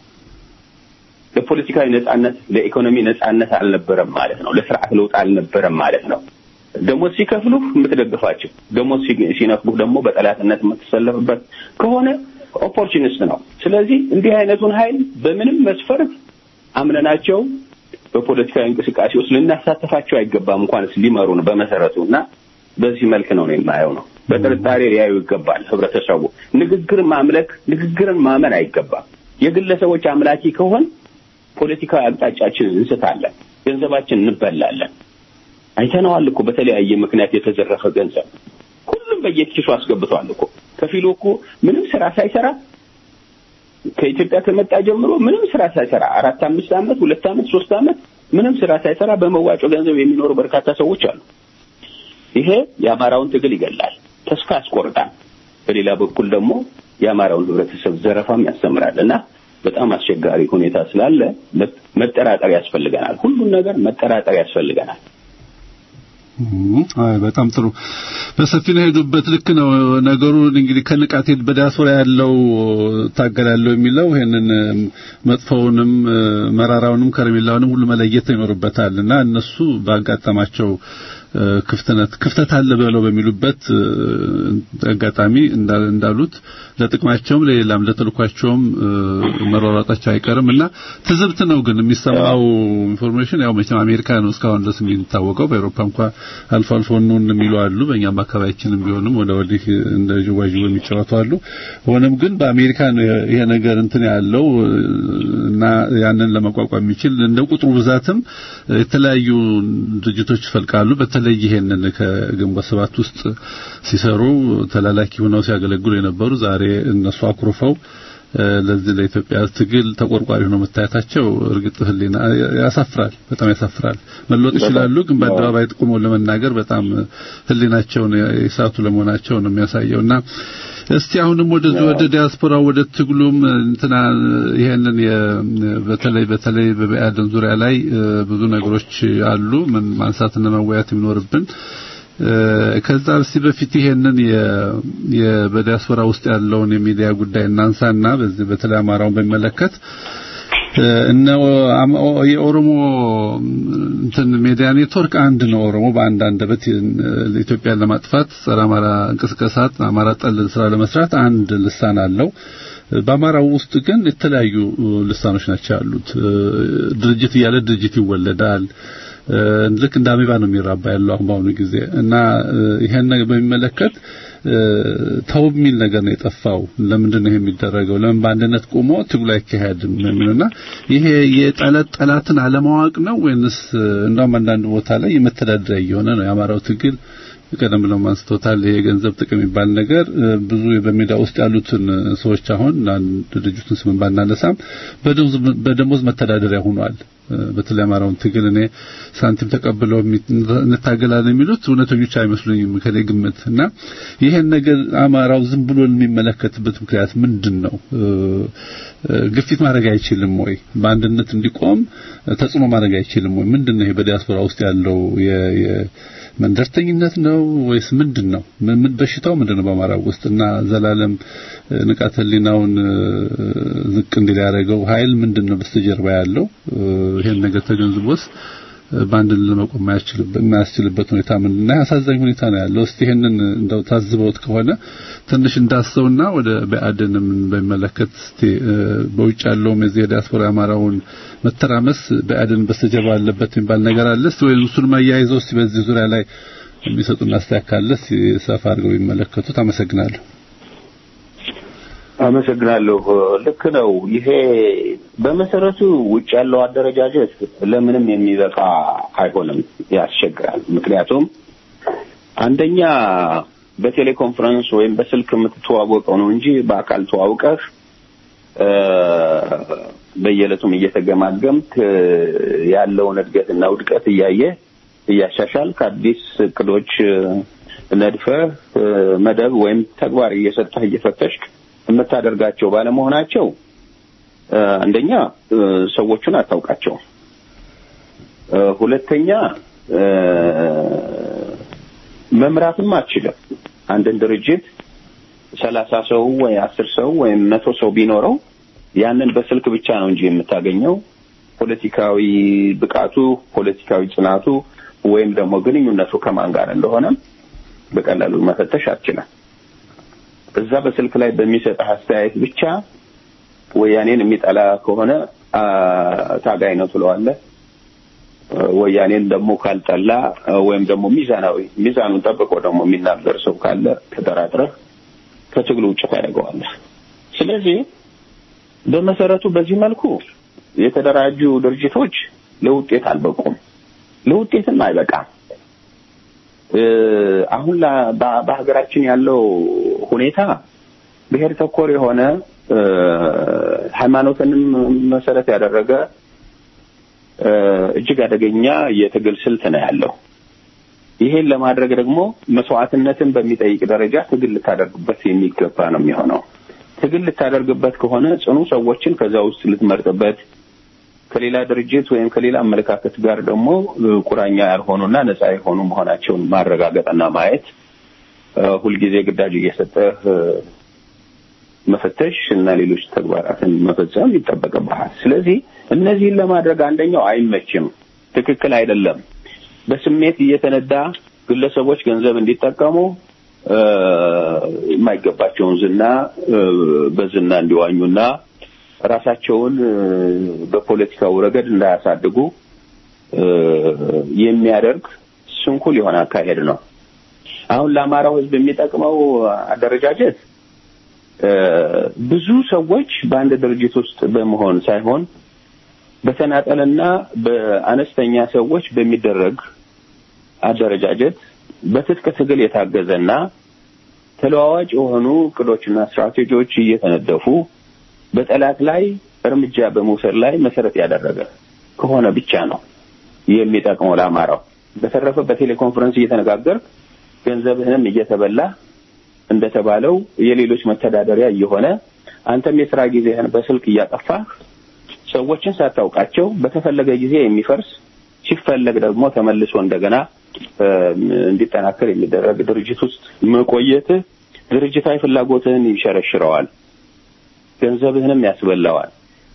ለፖለቲካዊ ነጻነት፣ ለኢኮኖሚ ነጻነት አልነበረም ማለት ነው። ለስርዓት ለውጥ አልነበረም ማለት ነው። ደሞዝ ሲከፍሉህ የምትደግፋቸው፣ ደሞዝ ሲነፍጉህ ደግሞ በጠላትነት የምትሰለፍበት ከሆነ ኦፖርቹኒስት ነው። ስለዚህ እንዲህ አይነቱን ኃይል በምንም መስፈርት አምነናቸው በፖለቲካዊ እንቅስቃሴ ውስጥ ልናሳተፋቸው አይገባም፣ እንኳንስ ሊመሩን በመሰረቱ እና በዚህ መልክ ነው ነው የማየው ነው። በጥርጣሬ ሊያዩ ይገባል ህብረተሰቡ። ንግግር ማምለክ፣ ንግግርን ማመን አይገባም። የግለሰቦች አምላኪ ከሆን ፖለቲካዊ አቅጣጫችንን እንስታለን፣ ገንዘባችን እንበላለን። አይተነዋል እኮ በተለያየ ምክንያት የተዘረፈ ገንዘብ ሁሉም በየኪሱ አስገብቷል እኮ። ከፊሉ እኮ ምንም ስራ ሳይሰራ ከኢትዮጵያ ከመጣ ጀምሮ ምንም ስራ ሳይሰራ አራት አምስት ዓመት ሁለት ዓመት ሶስት ዓመት ምንም ስራ ሳይሰራ በመዋጮ ገንዘብ የሚኖሩ በርካታ ሰዎች አሉ። ይሄ የአማራውን ትግል ይገላል፣ ተስፋ ያስቆርጣል። በሌላ በኩል ደግሞ የአማራውን ህብረተሰብ ዘረፋም ያስተምራል እና በጣም አስቸጋሪ ሁኔታ ስላለ መጠራጠር ያስፈልገናል። ሁሉን ነገር መጠራጠር ያስፈልገናል። አይ በጣም ጥሩ በሰፊ ነው የሄዱበት። ልክ ነው ነገሩ። እንግዲህ ከንቃት በዲያስፖራ ያለው ታገላለሁ የሚለው ይሄንን መጥፎውንም መራራውንም ከረሜላውንም ሁሉ መለየት ይኖርበታል እና እነሱ ባጋጠማቸው ክፍተት ክፍተት አለ ብለው በሚሉበት አጋጣሚ እንዳሉት ለጥቅማቸውም ለሌላም ለተልኳቸውም መሯሯጣቸው አይቀርም እና ትዝብት ነው ግን የሚሰማው ኢንፎርሜሽን ያው መቼም አሜሪካ ነው እስካሁን ድረስ የሚታወቀው በአውሮፓ እንኳ አልፎ አልፎ ኑን የሚሉ አሉ በእኛም አካባቢያችንም ቢሆንም ወደ ወዲህ እንደ ጅዋጅው የሚጫወቱ አሉ ሆነም ግን በአሜሪካ ነው ይሄ ነገር እንትን ያለው እና ያንን ለመቋቋም የሚችል እንደ ቁጥሩ ብዛትም የተለያዩ ድርጅቶች ይፈልቃሉ በተለይ ይሄንን ከግንቦት ሰባት ውስጥ ሲሰሩ ተላላኪ ሆነው ሲያገለግሉ የነበሩ ዛሬ እነሱ አኩርፈው ለዚህ ለኢትዮጵያ ትግል ተቆርቋሪ ሆነው መታየታቸው እርግጥ ህሊና ያሳፍራል፣ በጣም ያሳፍራል። መለወጥ ይችላሉ፣ ግን በአደባባይ ቆመው ለመናገር በጣም ህሊናቸውን የሳቱ ለመሆናቸው ነው የሚያሳየውና እስቲ አሁንም ወደ ወደ ዲያስፖራ ወደ ትግሉም እንትና ይሄንን በተለይ በተለይ በብአዴን ዙሪያ ላይ ብዙ ነገሮች አሉ ምን ማንሳትና መወያየት የሚኖርብን ከዛ እስቲ በፊት ይሄንን በዲያስፖራ ውስጥ ያለውን የሚዲያ ጉዳይ እናንሳና በዚህ በተለይ አማራውን በሚመለከት እነ የኦሮሞ እንትን ሚዲያ ኔትወርክ አንድ ነው። ኦሮሞ በአንድ አንደበት ኢትዮጵያን ለማጥፋት ጸረ አማራ እንቅስቃሴት አማራ ጠል ስራ ለመስራት አንድ ልሳን አለው። በአማራው ውስጥ ግን የተለያዩ ልሳኖች ናቸው ያሉት። ድርጅት እያለ ድርጅት ይወለዳል። ልክ እንደ አሜባ ነው የሚራባ ያለው አሁን በአሁኑ ጊዜ እና ይሄን ነገር በሚመለከት ተው የሚል ነገር ነው የጠፋው። ለምንድን ነው ይሄ የሚደረገው? ለምን በአንድነት ቆሞ ትግሉ አይካሄድም? ምንና ይሄ የጠላት ጠላትን አለማወቅ ነው ወይንስ እንደውም አንዳንድ ቦታ ላይ የመተዳደሪያ እየሆነ ነው የአማራው ትግል ቀደም ብለው አንስተውታል። ይሄ የገንዘብ ጥቅም የሚባል ነገር ብዙ በሜዳ ውስጥ ያሉትን ሰዎች አሁን አንድ ድርጅቱን ስም ባናነሳም በደሞዝ መተዳደሪያ ሆኗል። በተለይ አማራውን ትግል እኔ ሳንቲም ተቀብለው እንታገላለን የሚሉት እውነተኞች አይመስሉኝም ከኔ ግምት እና ይሄን ነገር አማራው ዝም ብሎ የሚመለከትበት ምክንያት ምንድን ነው? ግፊት ማድረግ አይችልም ወይ? በአንድነት እንዲቆም ተጽዕኖ ማድረግ አይችልም ወይ? ምንድን ነው ይሄ በዲያስፖራ ውስጥ ያለው መንደርተኝነት ነው ወይስ ምንድን ነው? ምን በሽታው ምንድን ነው በአማራው ውስጥ እና ዘላለም ንቃተ ህሊናውን ዝቅ እንዲል ያደረገው ኃይል ምንድን ነው በስተጀርባ ያለው? ይሄን ነገር ተገንዝቦስ በአንድ ለመቆም የማያስችልበት ሁኔታ ምንድን ነው? አሳዛኝ ሁኔታ ነው ያለው። እስቲ ይሄንን እንደው ታዝበውት ከሆነ ትንሽ እንዳሰውና ወደ ብአዴንም በሚመለከት እስቲ በውጭ ያለውም የዚህ ዲያስፖራ አማራውን መተራመስ ብአዴን በስተጀርባ አለበት የሚባል ነገር አለ። እስቲ ወይ እሱን አያይዘው እስቲ በዚህ ዙሪያ ላይ የሚሰጡን አስተያየት ካለ ሰፋ አድርገው ቢመለከቱት። አመሰግናለሁ። አመሰግናለሁ። ልክ ነው። ይሄ በመሰረቱ ውጭ ያለው አደረጃጀት ለምንም የሚበቃ አይሆንም፣ ያስቸግራል። ምክንያቱም አንደኛ በቴሌኮንፈረንስ ወይም በስልክ የምትተዋወቀው ነው እንጂ በአካል ተዋውቀህ እ፣ በየዕለቱም እየተገማገምክ እ፣ ያለውን እድገትና ውድቀት እያየ እያሻሻልክ አዲስ እቅዶች እ፣ ነድፈህ እ፣ መደብ ወይም ተግባር እየሰጠህ እየፈተሽክ የምታደርጋቸው ባለመሆናቸው እ፣ አንደኛ እ፣ ሰዎቹን አታውቃቸውም። እ፣ ሁለተኛ እ፣ መምራትም አትችልም። አንድን ድርጅት ሰላሳ ሰው ወይ አስር ሰው ወይም መቶ ሰው ቢኖረው ያንን በስልክ ብቻ ነው እንጂ የምታገኘው ፖለቲካዊ ብቃቱ፣ ፖለቲካዊ ጽናቱ ወይም ደግሞ ግንኙነቱ ከማን ጋር እንደሆነም በቀላሉ መፈተሽ አትችልም። እዛ በስልክ ላይ በሚሰጥህ አስተያየት ብቻ ወያኔን የሚጠላ ከሆነ አ፣ ታጋይ ነው ትለዋለህ። ወያኔን ደግሞ ካልጠላ ወይም ደግሞ ሚዛናዊ ሚዛኑን ጠብቆ ደግሞ የሚናገር ሰው ካለ ተጠራጥረህ ከትግሉ ውጭ ታደርገዋለህ። ስለዚህ በመሰረቱ በዚህ መልኩ የተደራጁ ድርጅቶች ለውጤት አልበቁም፣ ለውጤትም አይበቃም። እ፣ አሁን ላ- በ- በሀገራችን ያለው ሁኔታ ብሔር ተኮር የሆነ እ፣ ሃይማኖትንም መሰረት ያደረገ እ፣ እጅግ አደገኛ የትግል ስልት ነው ያለው። ይሄን ለማድረግ ደግሞ መስዋዕትነትን በሚጠይቅ ደረጃ ትግል ልታደርግበት የሚገባ ነው የሚሆነው። ትግል ልታደርግበት ከሆነ ጽኑ ሰዎችን ከዛ ውስጥ ልትመርጥበት፣ ከሌላ ድርጅት ወይም ከሌላ አመለካከት ጋር ደግሞ እ፣ ቁራኛ ያልሆኑና ነፃ የሆኑ መሆናቸውን ማረጋገጥና ማየት እ፣ ሁልጊዜ ግዳጅ እየሰጠህ እ፣ መፈተሽ እና ሌሎች ተግባራትን መፈጸም ይጠበቅብሃል። ስለዚህ እነዚህን ለማድረግ አንደኛው አይመችም፣ ትክክል አይደለም። በስሜት እየተነዳ ግለሰቦች ገንዘብ እንዲጠቀሙ እ፣ የማይገባቸውን ዝና እ፣ በዝና እንዲዋኙና ራሳቸውን እ፣ በፖለቲካው ረገድ እንዳያሳድጉ እ፣ የሚያደርግ ስንኩል የሆነ አካሄድ ነው። አሁን ለአማራው ሕዝብ የሚጠቅመው አደረጃጀት እ፣ ብዙ ሰዎች በአንድ ድርጅት ውስጥ በመሆን ሳይሆን በተናጠልና በአነስተኛ ሰዎች በሚደረግ አደረጃጀት በትጥቅ ትግል የታገዘና ተለዋዋጭ የሆኑ እቅዶችና ስትራቴጂዎች እየተነደፉ በጠላት ላይ እርምጃ በመውሰድ ላይ መሰረት ያደረገ ከሆነ ብቻ ነው የሚጠቅመው ለአማራው። በተረፈ በቴሌኮንፈረንስ እየተነጋገር ገንዘብህንም እየተበላ እንደተባለው የሌሎች መተዳደሪያ እየሆነ አንተም የስራ ጊዜህን በስልክ እያጠፋህ ሰዎችን ሳታውቃቸው በተፈለገ ጊዜ የሚፈርስ ሲፈለግ ደግሞ ተመልሶ እንደገና እ፣ እንዲጠናከር የሚደረግ ድርጅት ውስጥ መቆየትህ ድርጅታዊ ፍላጎትህን ይሸረሽረዋል፣ ገንዘብህንም ያስበላዋል፣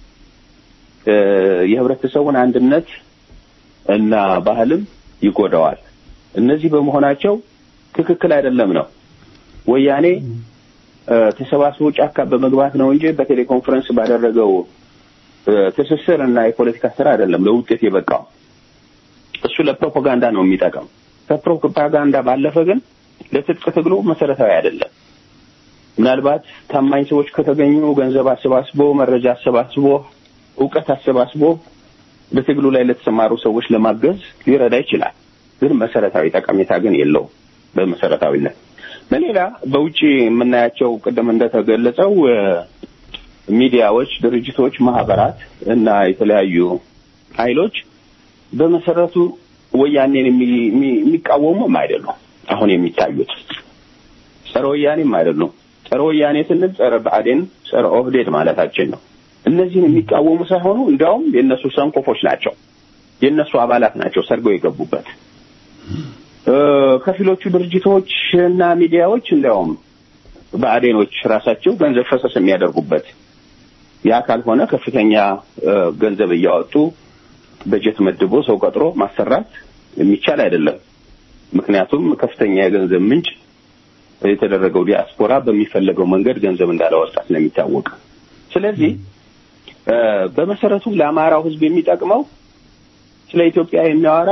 እ፣ የህብረተሰቡን አንድነት እና ባህልም ይጎዳዋል። እነዚህ በመሆናቸው ትክክል አይደለም ነው ወያኔ እ፣ ተሰባስቦ ጫካ በመግባት ነው እንጂ በቴሌኮንፈረንስ ባደረገው እ፣ ትስስር እና የፖለቲካ ስራ አይደለም ለውጤት የበቃው። እሱ ለፕሮፓጋንዳ ነው የሚጠቅም። ከፕሮፓጋንዳ ባለፈ ግን ለትጥቅ ትግሉ መሰረታዊ አይደለም። ምናልባት ታማኝ ሰዎች ከተገኙ ገንዘብ አሰባስቦ መረጃ አሰባስቦ እውቀት አሰባስቦ በትግሉ ላይ ለተሰማሩ ሰዎች ለማገዝ ሊረዳ ይችላል። ግን መሰረታዊ ጠቀሜታ ግን የለውም በመሰረታዊነት። በሌላ በውጭ የምናያቸው ቅድም እንደተገለጸው እ፣ ሚዲያዎች፣ ድርጅቶች፣ ማህበራት እና የተለያዩ ኃይሎች በመሰረቱ ወያኔን የሚ- የሚ- የሚቃወሙም አይደሉም። አሁን የሚታዩት ጸረ ወያኔም አይደሉም። ጸረ ወያኔ ስንል ጸረ ብአዴን፣ ጸረ ኦህዴድ ማለታችን ነው። እነዚህን የሚቃወሙ ሳይሆኑ እንዲያውም የእነሱ ሰንኮፎች ናቸው፣ የእነሱ አባላት ናቸው ሰርገው የገቡበት። እ፣ ከፊሎቹ ድርጅቶች እና ሚዲያዎች እንዲያውም ብአዴኖች ራሳቸው ገንዘብ ፈሰስ የሚያደርጉበት ያ ካልሆነ ከፍተኛ እ፣ ገንዘብ እያወጡ በጀት መድቦ ሰው ቀጥሮ ማሰራት የሚቻል አይደለም። ምክንያቱም ከፍተኛ የገንዘብ ምንጭ የተደረገው ዲያስፖራ በሚፈለገው መንገድ ገንዘብ እንዳላወጣ ስለሚታወቅ፣ ስለዚህ እ፣ በመሰረቱ ለአማራው ሕዝብ የሚጠቅመው ስለ ኢትዮጵያ የሚያወራ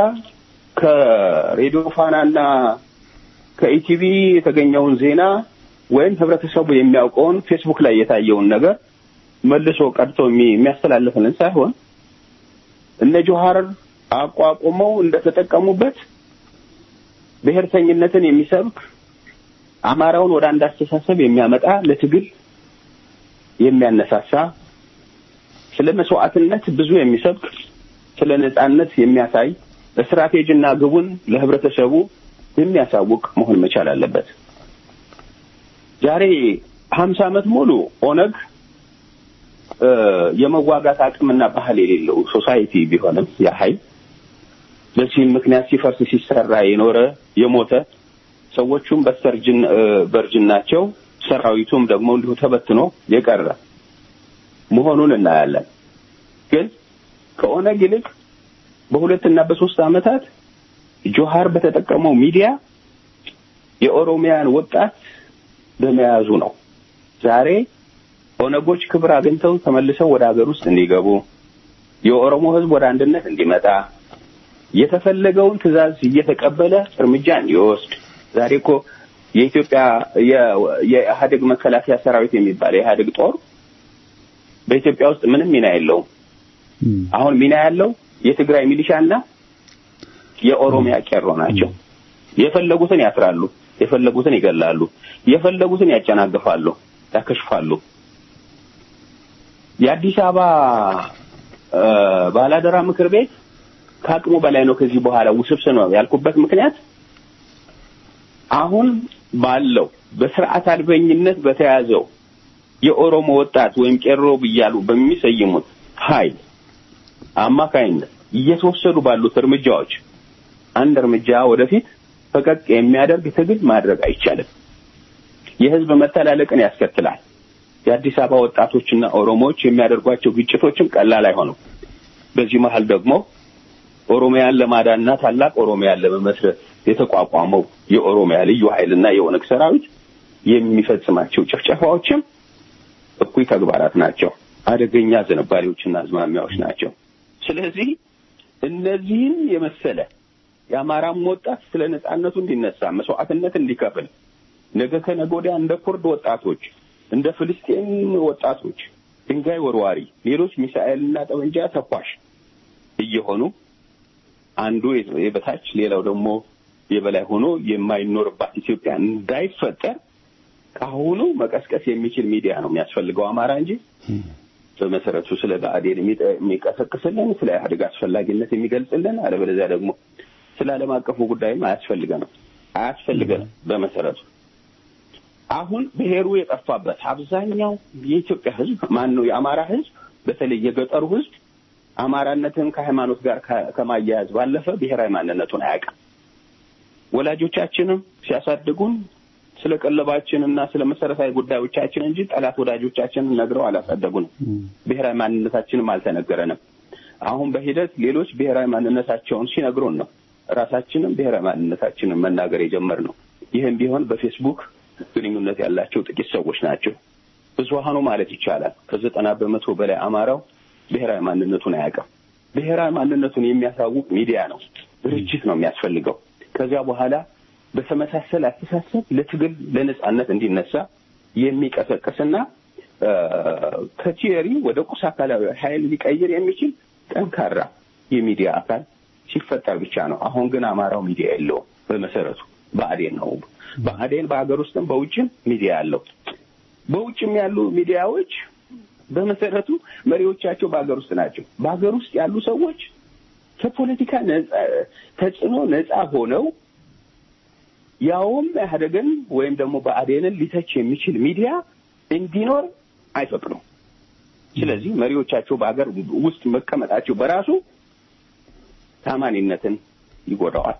ከሬዲዮ ፋናና ከኢቲቪ የተገኘውን ዜና ወይም ህብረተሰቡ የሚያውቀውን ፌስቡክ ላይ የታየውን ነገር መልሶ ቀድቶ የሚ- የሚያስተላልፍልን ሳይሆን እነ ጆሀር አቋቁመው እንደተጠቀሙበት ብሔርተኝነትን የሚሰብክ አማራውን ወደ አንድ አስተሳሰብ የሚያመጣ ለትግል የሚያነሳሳ ስለ መስዋዕትነት ብዙ የሚሰብክ ስለ ነጻነት የሚያሳይ ስትራቴጂና ግቡን ለህብረተሰቡ የሚያሳውቅ መሆን መቻል አለበት። ዛሬ ሀምሳ ዓመት ሙሉ ኦነግ የመዋጋት አቅምና ባህል የሌለው ሶሳይቲ ቢሆንም ያ ኃይል በዚህም ምክንያት ሲፈርስ ሲሰራ የኖረ የሞተ ሰዎቹም በስተርጅን በእርጅናቸው ሰራዊቱም ደግሞ እንዲሁ ተበትኖ የቀረ መሆኑን እናያለን። ግን ከኦነግ ይልቅ በሁለትና በሶስት ዓመታት ጆሃር በተጠቀመው ሚዲያ የኦሮሚያን ወጣት በመያዙ ነው ዛሬ ኦነጎች ክብር አግኝተው ተመልሰው ወደ ሀገር ውስጥ እንዲገቡ የኦሮሞ ሕዝብ ወደ አንድነት እንዲመጣ የተፈለገውን ትዕዛዝ እየተቀበለ እርምጃ እንዲወስድ ዛሬ እኮ የኢትዮጵያ የኢህአዴግ መከላከያ ሰራዊት የሚባል የኢህአዴግ ጦር በኢትዮጵያ ውስጥ ምንም ሚና የለውም። አሁን ሚና ያለው የትግራይ ሚሊሻና የኦሮሚያ ቄሮ ናቸው። የፈለጉትን ያስራሉ፣ የፈለጉትን ይገላሉ፣ የፈለጉትን ያጨናግፋሉ፣ ያከሽፋሉ። የአዲስ አበባ ባላደራ ምክር ቤት ከአቅሙ በላይ ነው። ከዚህ በኋላ ውስብስብ ነው ያልኩበት ምክንያት አሁን ባለው በስርዓት አልበኝነት በተያዘው የኦሮሞ ወጣት ወይም ቄሮ ብያሉ በሚሰይሙት ኃይል አማካይነት እየተወሰዱ ባሉት እርምጃዎች አንድ እርምጃ ወደፊት ፈቀቅ የሚያደርግ ትግል ማድረግ አይቻልም። የህዝብ መተላለቅን ያስከትላል። የአዲስ አበባ ወጣቶችና ኦሮሞዎች የሚያደርጓቸው ግጭቶችም ቀላል አይሆኑም። በዚህ መሀል ደግሞ ኦሮሚያን ለማዳንና ታላቅ ኦሮሚያን ለመመስረት የተቋቋመው የኦሮሚያ ልዩ ኃይልና የኦነግ ሰራዊት የሚፈጽማቸው ጭፍጨፋዎችም እኩይ ተግባራት ናቸው። አደገኛ ዝንባሌዎችና አዝማሚያዎች ናቸው። ስለዚህ እነዚህን የመሰለ የአማራም ወጣት ስለ ነጻነቱ እንዲነሳ መስዋዕትነት እንዲከፍል ነገ ከነገ ወዲያ እንደ ኩርድ ወጣቶች እንደ ፍልስጤን ወጣቶች ድንጋይ ወርዋሪ፣ ሌሎች ሚሳኤልና ጠመንጃ ተኳሽ እየሆኑ አንዱ የበታች ሌላው ደግሞ የበላይ ሆኖ የማይኖርባት ኢትዮጵያ እንዳይፈጠር ከአሁኑ መቀስቀስ የሚችል ሚዲያ ነው የሚያስፈልገው አማራ እንጂ በመሰረቱ ስለ ብአዴን የሚቀሰቅስልን ስለ ኢህአዴግ አስፈላጊነት የሚገልጽልን አለበለዚያ ደግሞ ስለ ዓለም አቀፉ ጉዳይም አያስፈልገንም አያስፈልገንም በመሰረቱ አሁን ብሔሩ የጠፋበት አብዛኛው የኢትዮጵያ ሕዝብ ማን ነው? የአማራ ሕዝብ በተለይ የገጠሩ ሕዝብ አማራነትን ከሃይማኖት ጋር ከማያያዝ ባለፈ ብሔራዊ ማንነቱን አያውቅም። ወላጆቻችንም ሲያሳድጉን ስለ ቀለባችንና ስለ መሰረታዊ ጉዳዮቻችን እንጂ ጠላት ወዳጆቻችንን ነግረው አላሳደጉንም። ብሔራዊ ማንነታችንም አልተነገረንም። አሁን በሂደት ሌሎች ብሔራዊ ማንነታቸውን ሲነግሩን ነው ራሳችንም ብሔራዊ ማንነታችንን መናገር የጀመርነው። ይህም ቢሆን በፌስቡክ ግንኙነት ያላቸው ጥቂት ሰዎች ናቸው። ብዙሀኑ ማለት ይቻላል ከዘጠና በመቶ በላይ አማራው ብሔራዊ ማንነቱን አያውቅም። ብሔራዊ ማንነቱን የሚያሳውቅ ሚዲያ ነው፣ ድርጅት ነው የሚያስፈልገው። ከዚያ በኋላ በተመሳሰል አስተሳሰብ ለትግል ለነጻነት እንዲነሳ የሚቀሰቅስና ከቲዮሪ ወደ ቁስ አካላዊ ኃይል ሊቀይር የሚችል ጠንካራ የሚዲያ አካል ሲፈጠር ብቻ ነው። አሁን ግን አማራው ሚዲያ የለውም። በመሰረቱ ብአዴን ነው። ብአዴን በሀገር ውስጥም በውጭም ሚዲያ አለው። በውጭም ያሉ ሚዲያዎች በመሰረቱ መሪዎቻቸው በሀገር ውስጥ ናቸው። በሀገር ውስጥ ያሉ ሰዎች ከፖለቲካ ተጽዕኖ ነጻ ሆነው ያውም ኢህአዴግን ወይም ደግሞ ብአዴንን ሊተች የሚችል ሚዲያ እንዲኖር አይፈቅዱም። ስለዚህ መሪዎቻቸው በሀገር ውስጥ መቀመጣቸው በራሱ ታማኒነትን ይጎዳዋል።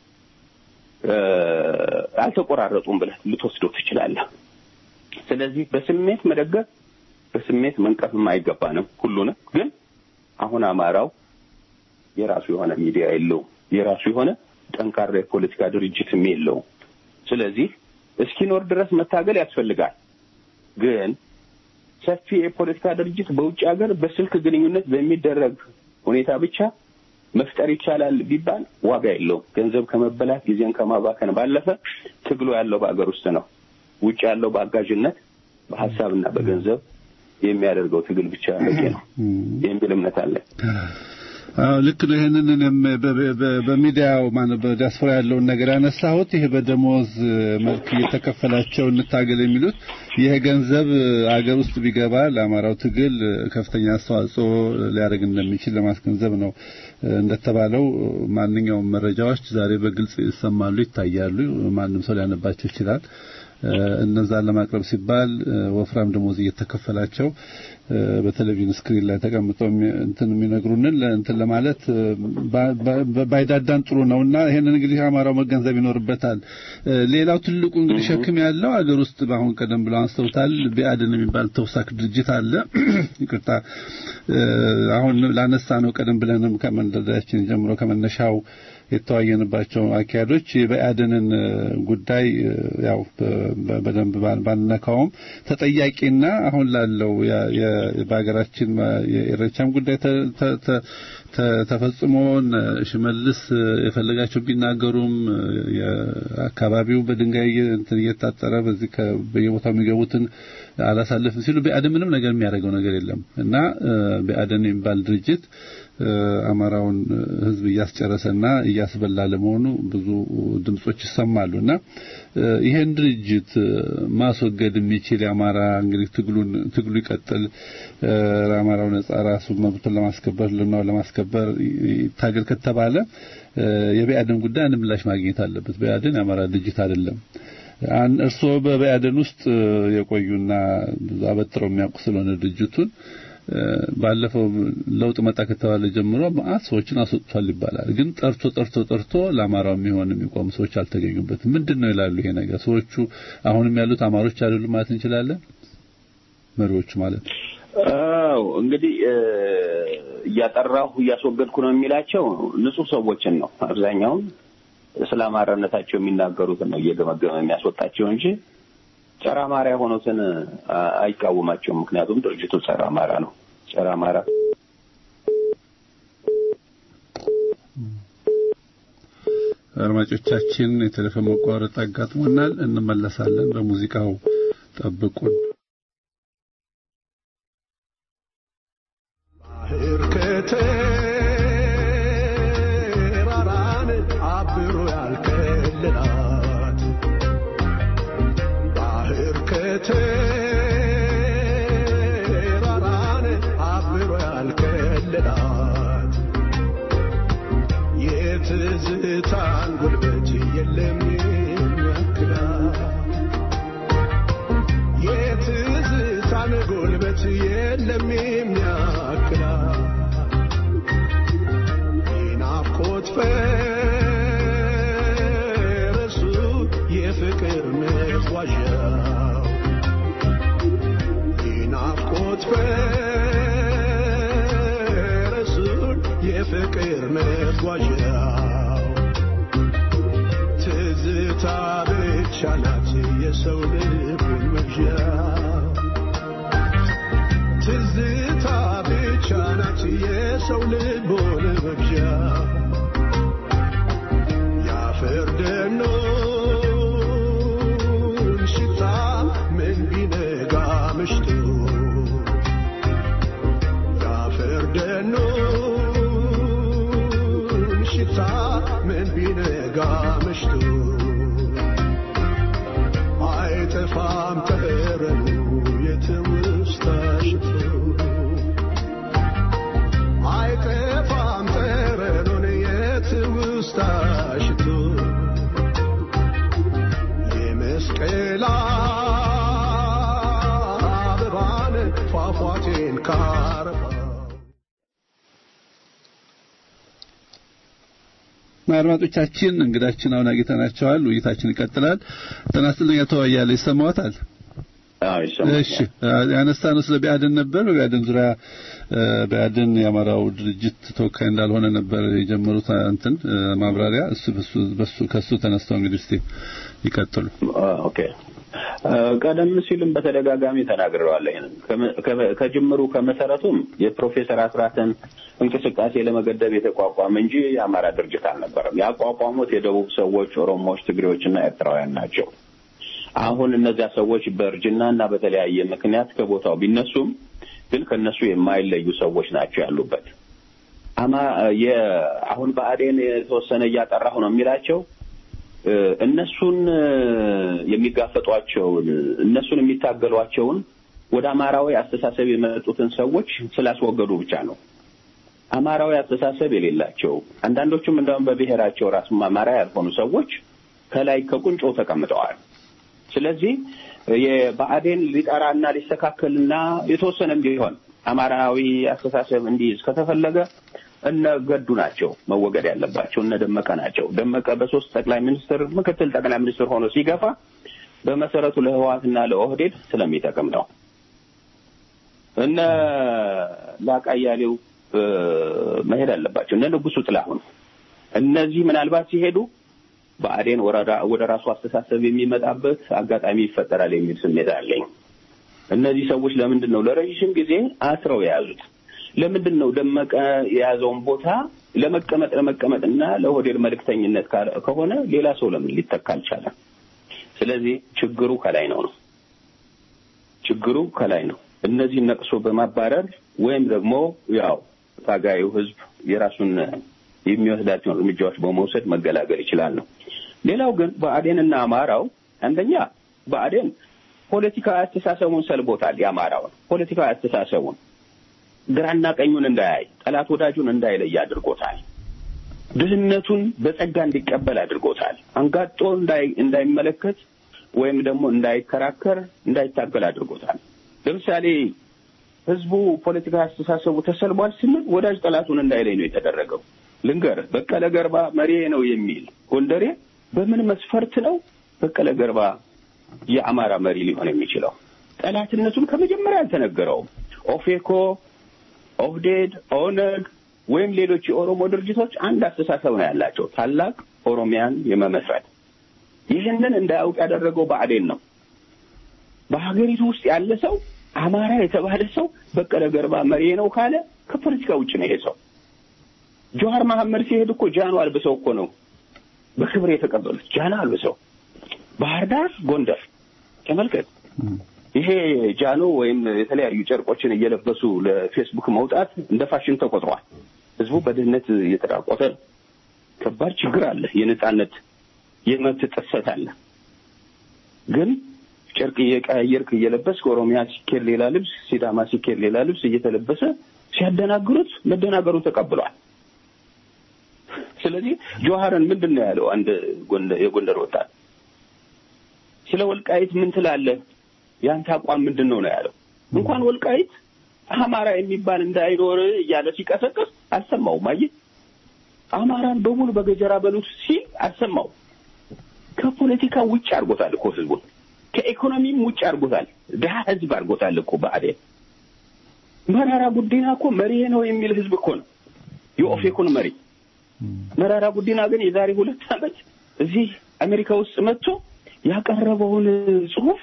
አልተቆራረጡም ብለህ ልትወስደው ትችላለህ። ስለዚህ በስሜት መደገፍ በስሜት መንቀፍም አይገባንም። ሁሉንም ግን አሁን አማራው የራሱ የሆነ ሚዲያ የለውም። የራሱ የሆነ ጠንካራ የፖለቲካ ድርጅትም የለውም። ስለዚህ እስኪኖር ድረስ መታገል ያስፈልጋል። ግን ሰፊ የፖለቲካ ድርጅት በውጭ ሀገር በስልክ ግንኙነት በሚደረግ ሁኔታ ብቻ መፍጠር ይቻላል ቢባል ዋጋ የለውም። ገንዘብ ከመበላት ጊዜን ከማባከን ባለፈ ትግሉ ያለው በሀገር ውስጥ ነው። ውጭ ያለው በአጋዥነት በሀሳብና በገንዘብ የሚያደርገው ትግል ብቻ በቂ ነው የሚል እምነት አለን። አዎ ልክ ነው። ይሄንን እኔም በ- በ- በ- በሚዲያው ማነው በዲያስፖራ ያለውን ነገር ያነሳሁት ይሄ በደሞዝ መልክ እየተከፈላቸው እንታገል የሚሉት ይሄ ገንዘብ አገር ውስጥ ቢገባ ለአማራው ትግል ከፍተኛ አስተዋጽኦ ሊያደርግ እንደሚችል ለማስገንዘብ ነው። እንደተባለው ማንኛውም መረጃዎች ዛሬ በግልጽ ይሰማሉ፣ ይታያሉ። ማንም ሰው ሊያነባቸው ይችላል። እነዛን ለማቅረብ ሲባል ወፍራም ደሞዝ እየተከፈላቸው በቴሌቪዥን ስክሪን ላይ ተቀምጠው እንትን የሚነግሩንን እንትን ለማለት ባይዳዳን ጥሩ ነውና ይሄንን እንግዲህ አማራው መገንዘብ ይኖርበታል። ሌላው ትልቁ እንግዲህ ሸክም ያለው አገር ውስጥ በአሁን ቀደም ብለው አንስተውታል። ቢአድን የሚባል ተውሳክ ድርጅት አለ። ይቅርታ አሁን ላነሳ ነው ቀደም ብለንም ከመንደዳችን ጀምሮ ከመነሻው የተዋየንባቸው አካሄዶች የበአድንን ጉዳይ ያው በደንብ ባንነካውም ተጠያቂና አሁን ላለው በሀገራችን የኢሬቻም ጉዳይ ተፈጽሞ ሽመልስ የፈለጋቸው ቢናገሩም የአካባቢው በድንጋይ እንትን እየታጠረ በዚህ በየቦታው የሚገቡትን አላሳልፍም ሲሉ በአደን ምንም ነገር የሚያደርገው ነገር የለም እና በአደን የሚባል ድርጅት አማራውን ሕዝብ እያስጨረሰና እያስበላ ለመሆኑ ብዙ ድምጾች ይሰማሉ እና ይሄን ድርጅት ማስወገድ የሚችል የአማራ እንግዲህ ትግሉን ትግሉ ይቀጥል አማራው ነጻ ራሱን መብቱን ለማስከበር ልናው ለማስከበር ይታገል ከተባለ የበአደን ጉዳይ አንድ ምላሽ ማግኘት አለበት። በአደን የአማራ ድርጅት አይደለም። እርስዎ በበአደን ውስጥ የቆዩና ብዙ አበጥረው የሚያውቁ ስለሆነ ድርጅቱን ባለፈው ለውጥ መጣ ከተባለ ጀምሮ መዓት ሰዎችን አስወጥቷል ይባላል። ግን ጠርቶ ጠርቶ ጠርቶ ለአማራው የሚሆን የሚቆም ሰዎች አልተገኙበትም። ምንድን ነው ይላሉ። ይሄ ነገር ሰዎቹ አሁንም ያሉት አማሮች አይደሉም ማለት እንችላለን። መሪዎቹ ማለት አዎ እንግዲህ እያጠራሁ እያስወገድኩ ነው የሚላቸው ንጹህ ሰዎችን ነው። አብዛኛውን ስለ አማራነታቸው የሚናገሩትን ነው እየገመገመ የሚያስወጣቸው እንጂ ጸረ አማራ የሆኑትን አይቃወማቸውም። ምክንያቱም ድርጅቱ ጸረ አማራ ነው። ጸረ አማራ አድማጮቻችን፣ የቴሌፎን መቋረጥ አጋጥሞናል። እንመለሳለን። በሙዚቃው ጠብቁን። ባህር ከተራራን አብሮ ያልከልላት ባህር ከተራራን አብሮ ያልከልላት የትዝታን ጉልበት የለም የሚያክላት የትዝታን ጉልበት የለም የሚያክላት የናፍቆት ፈረሱ የፍቅር መጓዣው የናፍቆት ፈረሱ የፍቅር መጓዣው ትዝታ ብቻ ናት የሰው ልቡን መግዣ ትዝታ ብቻ ናት የሰው ልቡን መግዣ የአፈር ደኖን ሽታ ምን ቢነጋ ምሽቱ የአፈር ደኖን ሽታ ምን ቢነጋ ምሽቱ አይጠፋም ጠረኑ የትውስታ ሽቱ አይጠፋም ጠረኑን የትውስታ ሽቱ የመስቀል አበባን ፏፏቴን ካረፋው አድማጮቻችን እንግዳችን አሁን አግኝተናቸዋል። ውይይታችን ይቀጥላል። ጤና ይስጥልኝ አቶ አያሌ ይሰማዎታል? አዎ ይሰማል። እሺ ያነሳነው ስለ ቢአድን ነበር። በቢአድን ዙሪያ ቢአድን የአማራው ድርጅት ተወካይ እንዳልሆነ ነበር የጀመሩት እንትን ማብራሪያ እሱ በሱ ከሱ ተነስተው እንግዲህ እስቲ ይቀጥሉ። ኦኬ ቀደም ሲልም በተደጋጋሚ ተናግረዋል። ይሄንን ከጅምሩ ከመሰረቱም የፕሮፌሰር አስራትን እንቅስቃሴ ለመገደብ የተቋቋመ እንጂ የአማራ ድርጅት አልነበረም። ያቋቋሙት የደቡብ ሰዎች፣ ኦሮሞዎች፣ ትግሬዎችና ኤርትራውያን ናቸው። አሁን እነዚያ ሰዎች በእርጅና እና በተለያየ ምክንያት ከቦታው ቢነሱም ግን ከነሱ የማይለዩ ሰዎች ናቸው ያሉበት። አማ የአሁን ብአዴን የተወሰነ እያጠራሁ ነው የሚላቸው እ፣ እነሱን እ፣ የሚጋፈጧቸውን እነሱን የሚታገሏቸውን ወደ አማራዊ አስተሳሰብ የመጡትን ሰዎች ስላስወገዱ ብቻ ነው። አማራዊ አስተሳሰብ የሌላቸው አንዳንዶቹም እንደውም በብሔራቸው ራሱ አማራ ያልሆኑ ሰዎች ከላይ ከቁንጮ ተቀምጠዋል። ስለዚህ የብአዴን ሊጠራና ሊስተካከልና የተወሰነም ቢሆን አማራዊ አስተሳሰብ እንዲይዝ ከተፈለገ እነ ገዱ ናቸው መወገድ ያለባቸው፣ እነ ደመቀ ናቸው። ደመቀ በሶስት ጠቅላይ ሚኒስትር ምክትል ጠቅላይ ሚኒስትር ሆኖ ሲገፋ በመሰረቱ ለህወሓትና ለኦህዴድ ስለሚጠቅም ነው። እነ ላቃ አያሌው እ፣ መሄድ አለባቸው። እነ ንጉሱ ጥላሁን እነዚህ ምናልባት ሲሄዱ ብአዴን ወረዳ ወደ ራሱ አስተሳሰብ የሚመጣበት አጋጣሚ ይፈጠራል የሚል ስሜት አለኝ። እነዚህ ሰዎች ለምንድን ነው ለረጅም ጊዜ አስረው የያዙት? ለምንድን ነው ደመቀ የያዘውን ቦታ ለመቀመጥ ለመቀመጥና ለሆዴል መልእክተኝነት ካለ- ከሆነ ሌላ ሰው ለምን ሊተካ አልቻለም? ስለዚህ ችግሩ ከላይ ነው ነው ችግሩ ከላይ ነው። እነዚህን ነቅሶ በማባረር ወይም ደግሞ ያው ታጋዩ ህዝብ የራሱን የሚወስዳቸውን እርምጃዎች በመውሰድ መገላገል ይችላል ነው። ሌላው ግን ብአዴንና አማራው አንደኛ ብአዴን ፖለቲካዊ አስተሳሰቡን ሰልቦታል። የአማራውን ፖለቲካዊ አስተሳሰቡን ግራና ቀኙን እንዳያይ፣ ጠላት ወዳጁን እንዳይለይ አድርጎታል። ድህነቱን በጸጋ እንዲቀበል አድርጎታል። አንጋጦ እንዳይ እንዳይመለከት ወይም ደግሞ እንዳይከራከር እንዳይታገል አድርጎታል። ለምሳሌ ህዝቡ ፖለቲካ አስተሳሰቡ ተሰልቧል ስንል ወዳጅ ጠላቱን እንዳይለይ ነው የተደረገው። ልንገርህ፣ በቀለ ገርባ መሪ ነው የሚል ጎንደሬ በምን መስፈርት ነው በቀለ ገርባ የአማራ መሪ ሊሆን የሚችለው? ጠላትነቱን ከመጀመሪያ አልተነገረውም። ኦፌኮ፣ ኦህዴድ፣ ኦነግ ወይም ሌሎች የኦሮሞ ድርጅቶች አንድ አስተሳሰብ ነው ያላቸው፣ ታላቅ ኦሮሚያን የመመስረት ይህንን እንዳያውቅ ያደረገው ብአዴን ነው። በሀገሪቱ ውስጥ ያለ ሰው አማራ የተባለ ሰው በቀለ ገርባ መሪ ነው ካለ ከፖለቲካ ውጭ ነው ይሄ ሰው። ጀዋር መሐመድ ሲሄድ እኮ ጃኖ አልብሰው እኮ ነው በክብር የተቀበሉት። ጃኖ አልብሰው ባህር ዳር፣ ጎንደር ተመልከት። ይሄ ጃኖ ወይም የተለያዩ ጨርቆችን እየለበሱ ለፌስቡክ መውጣት እንደ ፋሽን ተቆጥሯል። ህዝቡ በድህነት እየተራቆተ ነው። ከባድ ችግር አለ። የነጻነት የመብት ጥሰት አለ። ግን ጨርቅ እየቀያየርክ እየለበስክ ኦሮሚያ ሲኬድ ሌላ ልብስ፣ ሲዳማ ሲኬድ ሌላ ልብስ እየተለበሰ ሲያደናግሩት መደናገሩን ተቀብሏል። ስለዚህ ጆሀርን ምንድን ነው ያለው? አንድ ጎንደ- የጎንደር ወጣት ስለ ወልቃይት ምን ትላለህ? ያንተ አቋም ምንድን ነው ነው ያለው። እንኳን ወልቃይት አማራ የሚባል እንዳይኖር እያለ ሲቀሰቅስ አልሰማውም። አየህ አማራን በሙሉ በገጀራ በሉት ሲል አልሰማው። ከፖለቲካ ውጭ አድርጎታል እኮ ህዝቡን፣ ከኢኮኖሚም ውጭ አድርጎታል። ድሀ ህዝብ አድርጎታል እኮ ብአዴን። መራራ ጉዲና እኮ መሪ ነው የሚል ህዝብ እኮ ነው የኦፌኮን መሪ። መራራ ጉዲና ግን የዛሬ ሁለት ዓመት እዚህ አሜሪካ ውስጥ መጥቶ ያቀረበውን ጽሁፍ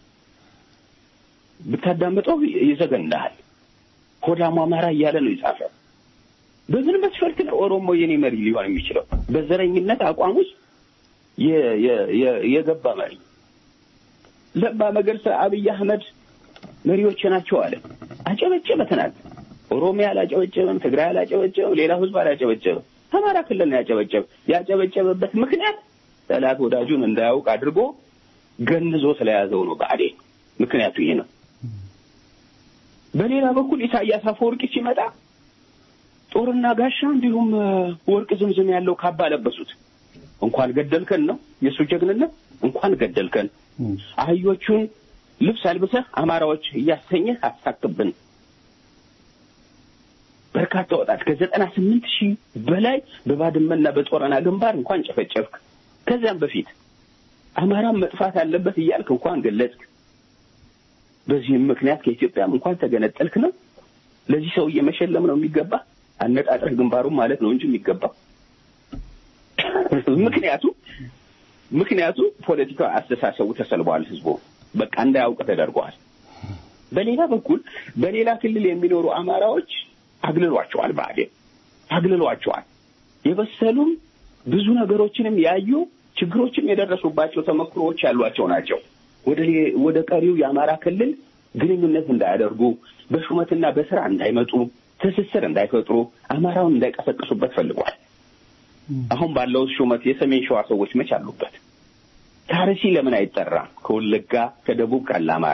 ብታዳምጠው ይዘገንዳል። ሆዳሙ አማራ እያለ ነው የጻፈው። በምን መስፈርት ነው ኦሮሞ የኔ መሪ ሊሆን የሚችለው? በዘረኝነት አቋም ውስጥ የ- የ- የ- የገባ መሪ ለማ መገርሳ፣ አብይ አህመድ መሪዎች ናቸው አለ። አጨበጨበ ትናንት። ኦሮሚያ አላጨበጨበም፣ ትግራይ አላጨበጨበም፣ ሌላው ህዝብ አላጨበጨበም። አማራ ክልል ነው ያጨበጨበ። ያጨበጨበበት ምክንያት ጠላት ወዳጁን እንዳያውቅ አድርጎ ገንዞ ስለያዘው ነው ብአዴን። ምክንያቱ ይሄ ነው። በሌላ በኩል ኢሳያስ አፈወርቂ ሲመጣ ጦርና ጋሻ እንዲሁም እ፣ ወርቅ ዝምዝም ያለው ካባ ለበሱት። እንኳን ገደልከን ነው የእሱ ጀግንነት። እንኳን ገደልከን አህዮቹን ልብስ አልብሰህ አማራዎች እያሰኘህ አሳክብን። በርካታ ወጣት ከዘጠና ስምንት ሺህ በላይ በባድመና በጦረና ግንባር እንኳን ጨፈጨፍክ። ከዚያም በፊት አማራም መጥፋት አለበት እያልክ እንኳን ገለጽክ። በዚህም ምክንያት ከኢትዮጵያም እንኳን ተገነጠልክ ነው። ለዚህ ሰውዬ መሸለም ነው የሚገባ አነጣጥረህ ግንባሩን ማለት ነው እንጂ የሚገባው ምክንያቱ ምክንያቱ ፖለቲካዊ አስተሳሰቡ ተሰልቧል። ህዝቡ በቃ እንዳያውቅ ተደርገዋል። በሌላ በኩል በሌላ ክልል የሚኖሩ አማራዎች አግልሏቸዋል። ብአዴን አግልሏቸዋል። የበሰሉም ብዙ ነገሮችንም ያዩ ችግሮችም የደረሱባቸው ተመክሮዎች ያሏቸው ናቸው። ወደ ወደ ቀሪው የአማራ ክልል ግንኙነት እንዳያደርጉ በሹመትና በስራ እንዳይመጡ ትስስር እንዳይፈጥሩ አማራውን እንዳይቀሰቅሱበት ፈልጓል። አሁን ባለው ሹመት የሰሜን ሸዋ ሰዎች መች አሉበት? ታርሲ ለምን አይጠራም? ከወለጋ ከደቡብ ካለ አማራ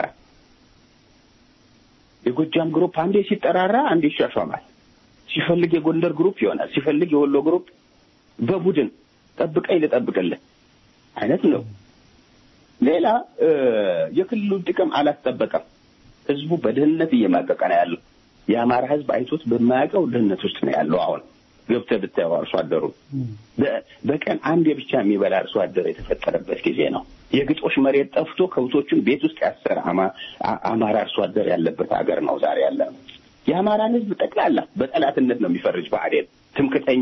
የጎጃም ግሩፕ አንዴ ሲጠራራ አንዴ ይሻሻማል። ሲፈልግ የጎንደር ግሩፕ ይሆናል፣ ሲፈልግ የወሎ ግሩፕ በቡድን ጠብቀኝ ልጠብቅልህ አይነት ነው። ሌላ የክልሉን ጥቅም አላስጠበቀም። ህዝቡ በድህነት እየማቀቀ ነው ያለው። የአማራ ህዝብ አይቶት በማያውቀው ድህነት ውስጥ ነው ያለው። አሁን ገብተህ ብታየው አርሶ አደሩ በቀን አንዴ ብቻ የሚበላ አርሶ አደር የተፈጠረበት ጊዜ ነው። የግጦሽ መሬት ጠፍቶ ከብቶቹን ቤት ውስጥ ያሰረ አማራ አርሶ አደር ያለበት ሀገር ነው ዛሬ ያለ ነው። የአማራን ህዝብ ጠቅላላ በጠላትነት ነው የሚፈርጅ ብአዴን። ትምክተኛ፣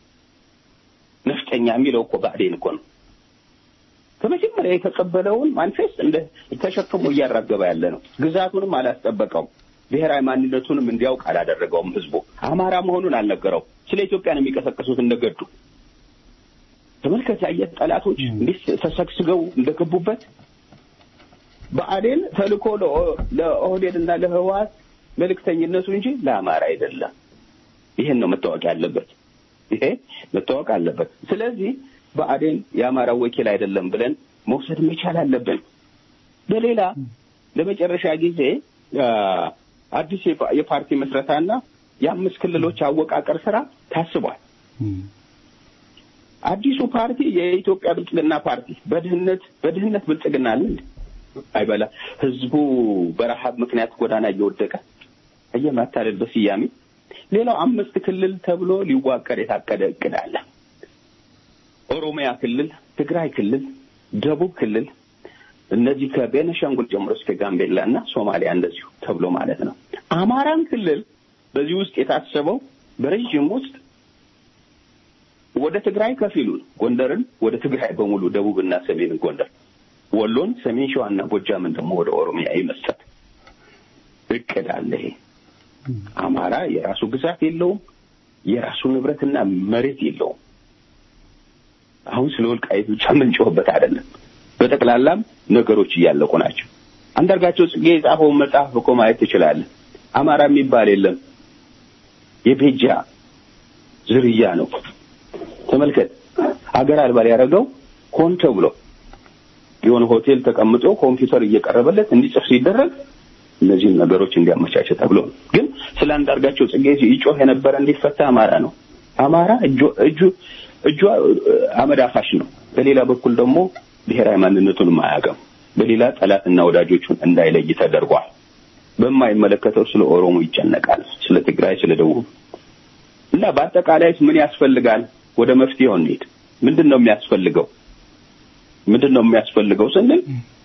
ነፍጠኛ የሚለው እኮ ብአዴን እኮ ነው። ከመጀመሪያ የተቀበለውን ማንፌስት እንደ ተሸክሞ እያራገበ ያለ ነው። ግዛቱንም አላስጠበቀውም። ብሔራዊ ማንነቱንም እንዲያውቅ አላደረገውም። ህዝቡ አማራ መሆኑን አልነገረው። ስለ ኢትዮጵያ ነው የሚቀሰቅሱት እንደገዱ። ተመልከት፣ ያየህ ጠላቶች እንዲህ ተሰግስገው እንደገቡበት። ብአዴን ተልኮ ለኦህዴድ እና ለህወሓት መልእክተኝነቱ እንጂ ለአማራ አይደለም። ይሄን ነው መታወቅ ያለበት። ይሄ መታወቅ አለበት። ስለዚህ ብአዴን የአማራው ወኪል አይደለም ብለን መውሰድ መቻል አለብን። በሌላ ለመጨረሻ ጊዜ አዲስ የፓርቲ መስረታና የአምስት ክልሎች አወቃቀር ስራ ታስቧል። አዲሱ ፓርቲ የኢትዮጵያ ብልጽግና ፓርቲ በድህነት በድህነት ብልጽግና አለ አይበላ ህዝቡ በረሃብ ምክንያት ጎዳና እየወደቀ እየማታለል በስያሜ ሌላው አምስት ክልል ተብሎ ሊዋቀር የታቀደ እቅድ አለ። ኦሮሚያ ክልል፣ ትግራይ ክልል፣ ደቡብ ክልል እነዚህ ከቤነሻንጉል ጀምሮ እስከ ጋምቤላ እና ሶማሊያ እንደዚሁ ተብሎ ማለት ነው። አማራን ክልል በዚህ ውስጥ የታሰበው በረዥም ውስጥ ወደ ትግራይ ከፊሉን ጎንደርን ወደ ትግራይ በሙሉ ደቡብና ሰሜን ጎንደር፣ ወሎን፣ ሰሜን ሸዋና ጎጃምን ደግሞ ወደ ኦሮሚያ ይመስል እቅድ አለ። ይሄ አማራ የራሱ ግዛት የለውም፣ የራሱ ንብረትና መሬት የለውም። አሁን ስለ ወልቃይት ብቻ የምንጮህበት አይደለም። በጠቅላላም ነገሮች እያለቁ ናቸው። አንዳርጋቸው ጽጌ የጻፈውን መጽሐፍ እኮ ማየት ትችላለህ። አማራ የሚባል የለም የቤጃ ዝርያ ነው። ተመልከት። ሀገር አልባ ያደረገው ሆን ተብሎ የሆነ ሆቴል ተቀምጦ ኮምፒውተር እየቀረበለት እንዲጽፍ ሲደረግ እነዚህን ነገሮች እንዲያመቻቸ ተብሎ ነው። ግን ስለ አንዳርጋቸው ጽጌ ይጮህ የነበረ እንዲፈታ አማራ ነው። አማራ እጁ እጁ እጁ አመድ አፋሽ ነው። በሌላ በኩል ደግሞ ብሔራዊ ማንነቱን አያውቅም። በሌላ ጠላትና ወዳጆቹን እንዳይለይ ተደርጓል። በማይመለከተው ስለ ኦሮሞ ይጨነቃል፣ ስለ ትግራይ፣ ስለ ደቡብ እና በአጠቃላይ ምን ያስፈልጋል? ወደ መፍትሄው እንሂድ። ምንድን ነው የሚያስፈልገው? ምንድን ነው የሚያስፈልገው ስንል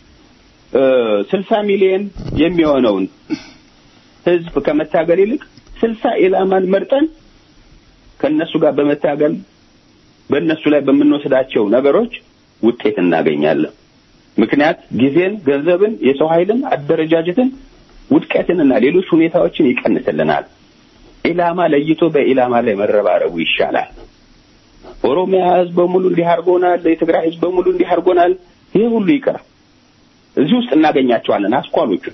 ስልሳ ሚሊዮን የሚሆነውን ህዝብ ከመታገል ይልቅ ስልሳ ኢላማን መርጠን ከእነሱ ጋር በመታገል በእነሱ ላይ በምንወስዳቸው ነገሮች ውጤት እናገኛለን። ምክንያት ጊዜን፣ ገንዘብን፣ የሰው ኃይልን፣ አደረጃጀትን፣ ውድቀትንና ሌሎች ሁኔታዎችን ይቀንስልናል። ኢላማ ለይቶ በኢላማ ላይ መረባረቡ ይሻላል። ኦሮሚያ ህዝብ በሙሉ እንዲህ አድርጎናል፣ የትግራይ ህዝብ በሙሉ እንዲህ አድርጎናል። ይህ ሁሉ ይቅር። እዚህ ውስጥ እናገኛቸዋለን አስኳሎቹ።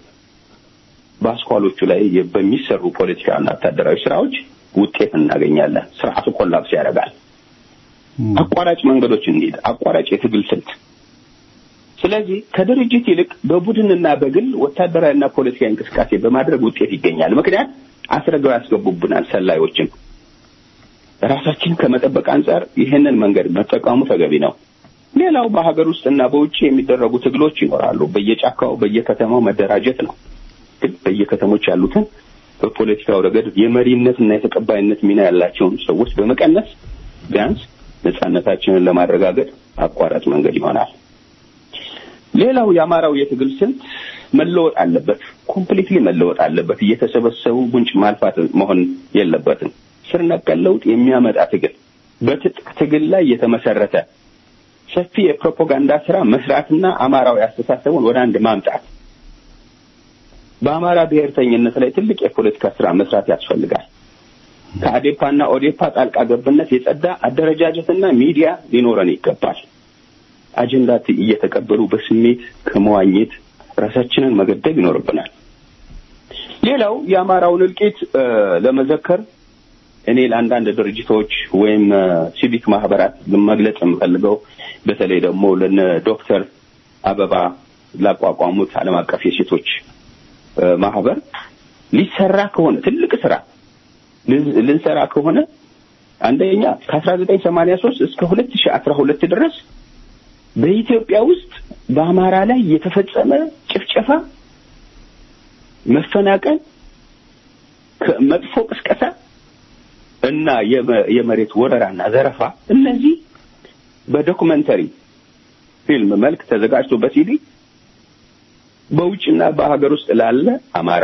በአስኳሎቹ ላይ በሚሰሩ ፖለቲካና ወታደራዊ ስራዎች ውጤት እናገኛለን። ስርዓቱ ኮላፕስ ያደርጋል። አቋራጭ መንገዶች እንሂድ። አቋራጭ የትግል ስልት። ስለዚህ ከድርጅት ይልቅ በቡድንና በግል ወታደራዊና ፖለቲካዊ እንቅስቃሴ በማድረግ ውጤት ይገኛል። ምክንያት አስረገው ያስገቡብናል ሰላዮችን። ራሳችን ከመጠበቅ አንጻር ይህንን መንገድ መጠቀሙ ተገቢ ነው። ሌላው በሀገር ውስጥና በውጭ የሚደረጉ ትግሎች ይኖራሉ። በየጫካው በየከተማው መደራጀት ነው። ግን በየከተሞች ያሉትን በፖለቲካው ረገድ የመሪነትና የተቀባይነት ሚና ያላቸውን ሰዎች በመቀነስ ቢያንስ ነጻነታችንን ለማረጋገጥ አቋራጭ መንገድ ይሆናል። ሌላው የአማራው የትግል ስልት መለወጥ አለበት። ኮምፕሊትሊ መለወጥ አለበት። እየተሰበሰቡ ጉንጭ ማልፋት መሆን የለበትም። ስር ነቀል ለውጥ የሚያመጣ ትግል፣ በትጥቅ ትግል ላይ የተመሰረተ ሰፊ የፕሮፓጋንዳ ስራ መስራትና አማራዊ አስተሳሰቡን ወደ አንድ ማምጣት፣ በአማራ ብሔርተኝነት ላይ ትልቅ የፖለቲካ ስራ መስራት ያስፈልጋል። ከአዴፓና ኦዴፓ ጣልቃ ገብነት የጸዳ አደረጃጀትና ሚዲያ ሊኖረን ይገባል። አጀንዳ እየተቀበሉ በስሜት ከመዋኘት ራሳችንን መገደብ ይኖርብናል። ሌላው የአማራውን እልቂት እ፣ ለመዘከር እኔ ለአንዳንድ ድርጅቶች ወይም እ፣ ሲቪክ ማህበራት መግለጽ የምፈልገው በተለይ ደግሞ ለነ ዶክተር አበባ ላቋቋሙት ዓለም አቀፍ የሴቶች እ፣ ማህበር ሊሰራ ከሆነ ትልቅ ስራ ልን- ልንሰራ ከሆነ አንደኛ ከ1983 እስከ 2012 ድረስ በኢትዮጵያ ውስጥ በአማራ ላይ የተፈጸመ ጭፍጨፋ፣ መፈናቀል፣ ከ- መጥፎ ቅስቀሳ እና የመ- የመሬት ወረራና ዘረፋ እነዚህ በዶኩመንተሪ ፊልም መልክ ተዘጋጅቶ በሲዲ በውጭና በሀገር ውስጥ ላለ አማራ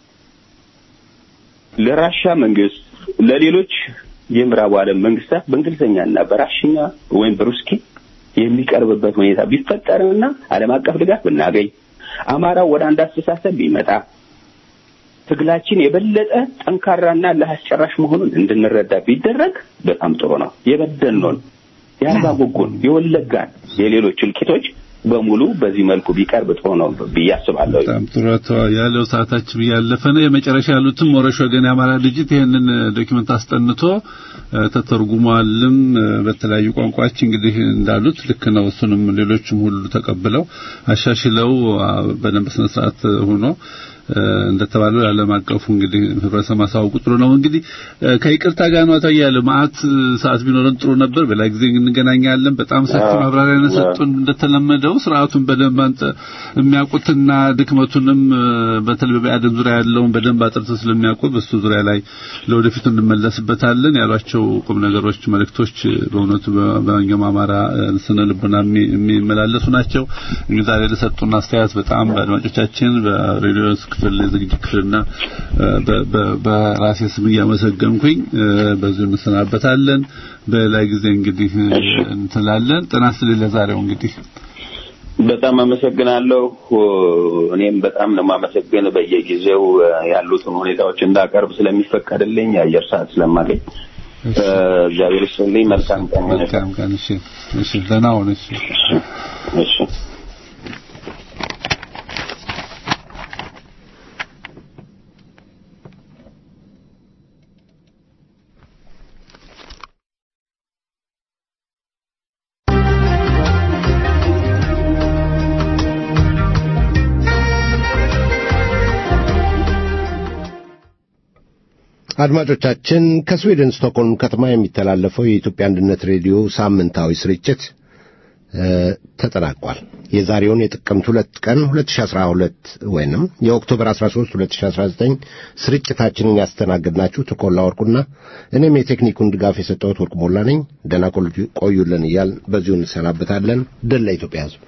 ለራሻ መንግስት ለሌሎች የምዕራቡ ዓለም መንግስታት በእንግሊዝኛና በራሽኛ ወይም በሩስኪ የሚቀርብበት ሁኔታ ቢፈጠርና ዓለም አቀፍ ድጋፍ ብናገኝ አማራው ወደ አንድ አስተሳሰብ ቢመጣ ትግላችን የበለጠ ጠንካራና ለአስጨራሽ መሆኑን እንድንረዳ ቢደረግ በጣም ጥሩ ነው። የበደልነውን የአርባ ጉጉን፣ የወለጋን፣ የሌሎች እልቂቶች በሙሉ በዚህ መልኩ ቢቀርብ ጥሩ ነው ብዬ አስባለሁ። በጣም ጥሩ አቶ ያለው ሰዓታችን እያለፈ ነው። የመጨረሻ ያሉትም ሞረሽ ወገን የአማራ ድርጅት ይህንን ዶክመንት አስጠንቶ እ፣ ተተርጉሟልም እ፣ በተለያዩ ቋንቋዎች እንግዲህ እንዳሉት ልክ ነው። እሱንም ሌሎችም ሁሉ ተቀብለው አሻሽለው አ፣ በደንብ ስነ ስርዓት ሆኖ እ፣ እንደተባለው የዓለም አቀፉ እንግዲህ ህብረተሰብ ማሳወቁ ጥሩ ነው። እንግዲህ እ፣ ከይቅርታ ጋር ነው አቶ ያለው ማአት ሰዓት ቢኖረን ጥሩ ነበር። በሌላ ጊዜ እንገናኛለን። በጣም ሰፊ አዎ። ማብራሪያ ነው የሰጡን። እንደተለመደው ስርዓቱን በደንብ አንተ የሚያውቁትና ድክመቱንም እ፣ በተለይ በአደም ዙሪያ ያለውን በደንብ አጥርተው ስለሚያውቁት በሱ ዙሪያ ላይ ለወደፊቱ እንመለስበታለን ያሏቸው ቁም ነገሮች፣ መልእክቶች እ፣ በእውነቱ በ- በማንኛውም አማራ እ፣ ስነ ልቦና የሚ- የሚመላለሱ ናቸው። እንግዲህ ዛሬ ለሰጡን አስተያየት በጣም በአድማጮቻችን በሬዲዮ ክፍል የዝግጅት ክፍልና እ፣ በ- በ- በራሴ ስም እያመሰገንኩኝ እ፣ በዚሁ እንሰናበታለን። በሌላ ጊዜ እንግዲህ እ፣ እንትላለን። ጤና ይስጥልኝ ለዛሬው እንግዲህ በጣም አመሰግናለሁ። እኔም በጣም ነው የማመሰግን በየጊዜው እ፣ ያሉትን ሁኔታዎች እንዳቀርብ ስለሚፈቀድልኝ የአየር ሰዓት ስለማገኝ እ፣ እግዚአብሔር ይስጥልኝ። መልካም ቀን ይሁንልህ። መልካም ቀን። እሺ፣ እሺ፣ ደህና ሁን። እሺ። እሺ አድማጮቻችን ከስዊድን ስቶክሆልም ከተማ የሚተላለፈው የኢትዮጵያ አንድነት ሬዲዮ ሳምንታዊ ስርጭት እ፣ ተጠናቋል። የዛሬውን የጥቅምት ሁለት ቀን 2012 ወይንም የኦክቶበር 13 2019 ስርጭታችንን ያስተናግድናችሁ ተኮላ ወርቁና እኔም የቴክኒኩን ድጋፍ የሰጠሁት ወርቁ ሞላ ነኝ። ደህና ቆዩ- ቆዩልን እያል በዚሁ እንሰናበታለን። ድል ለኢትዮጵያ ሕዝብ።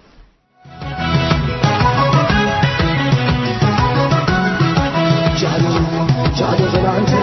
Jalo, Jalo, Jalo,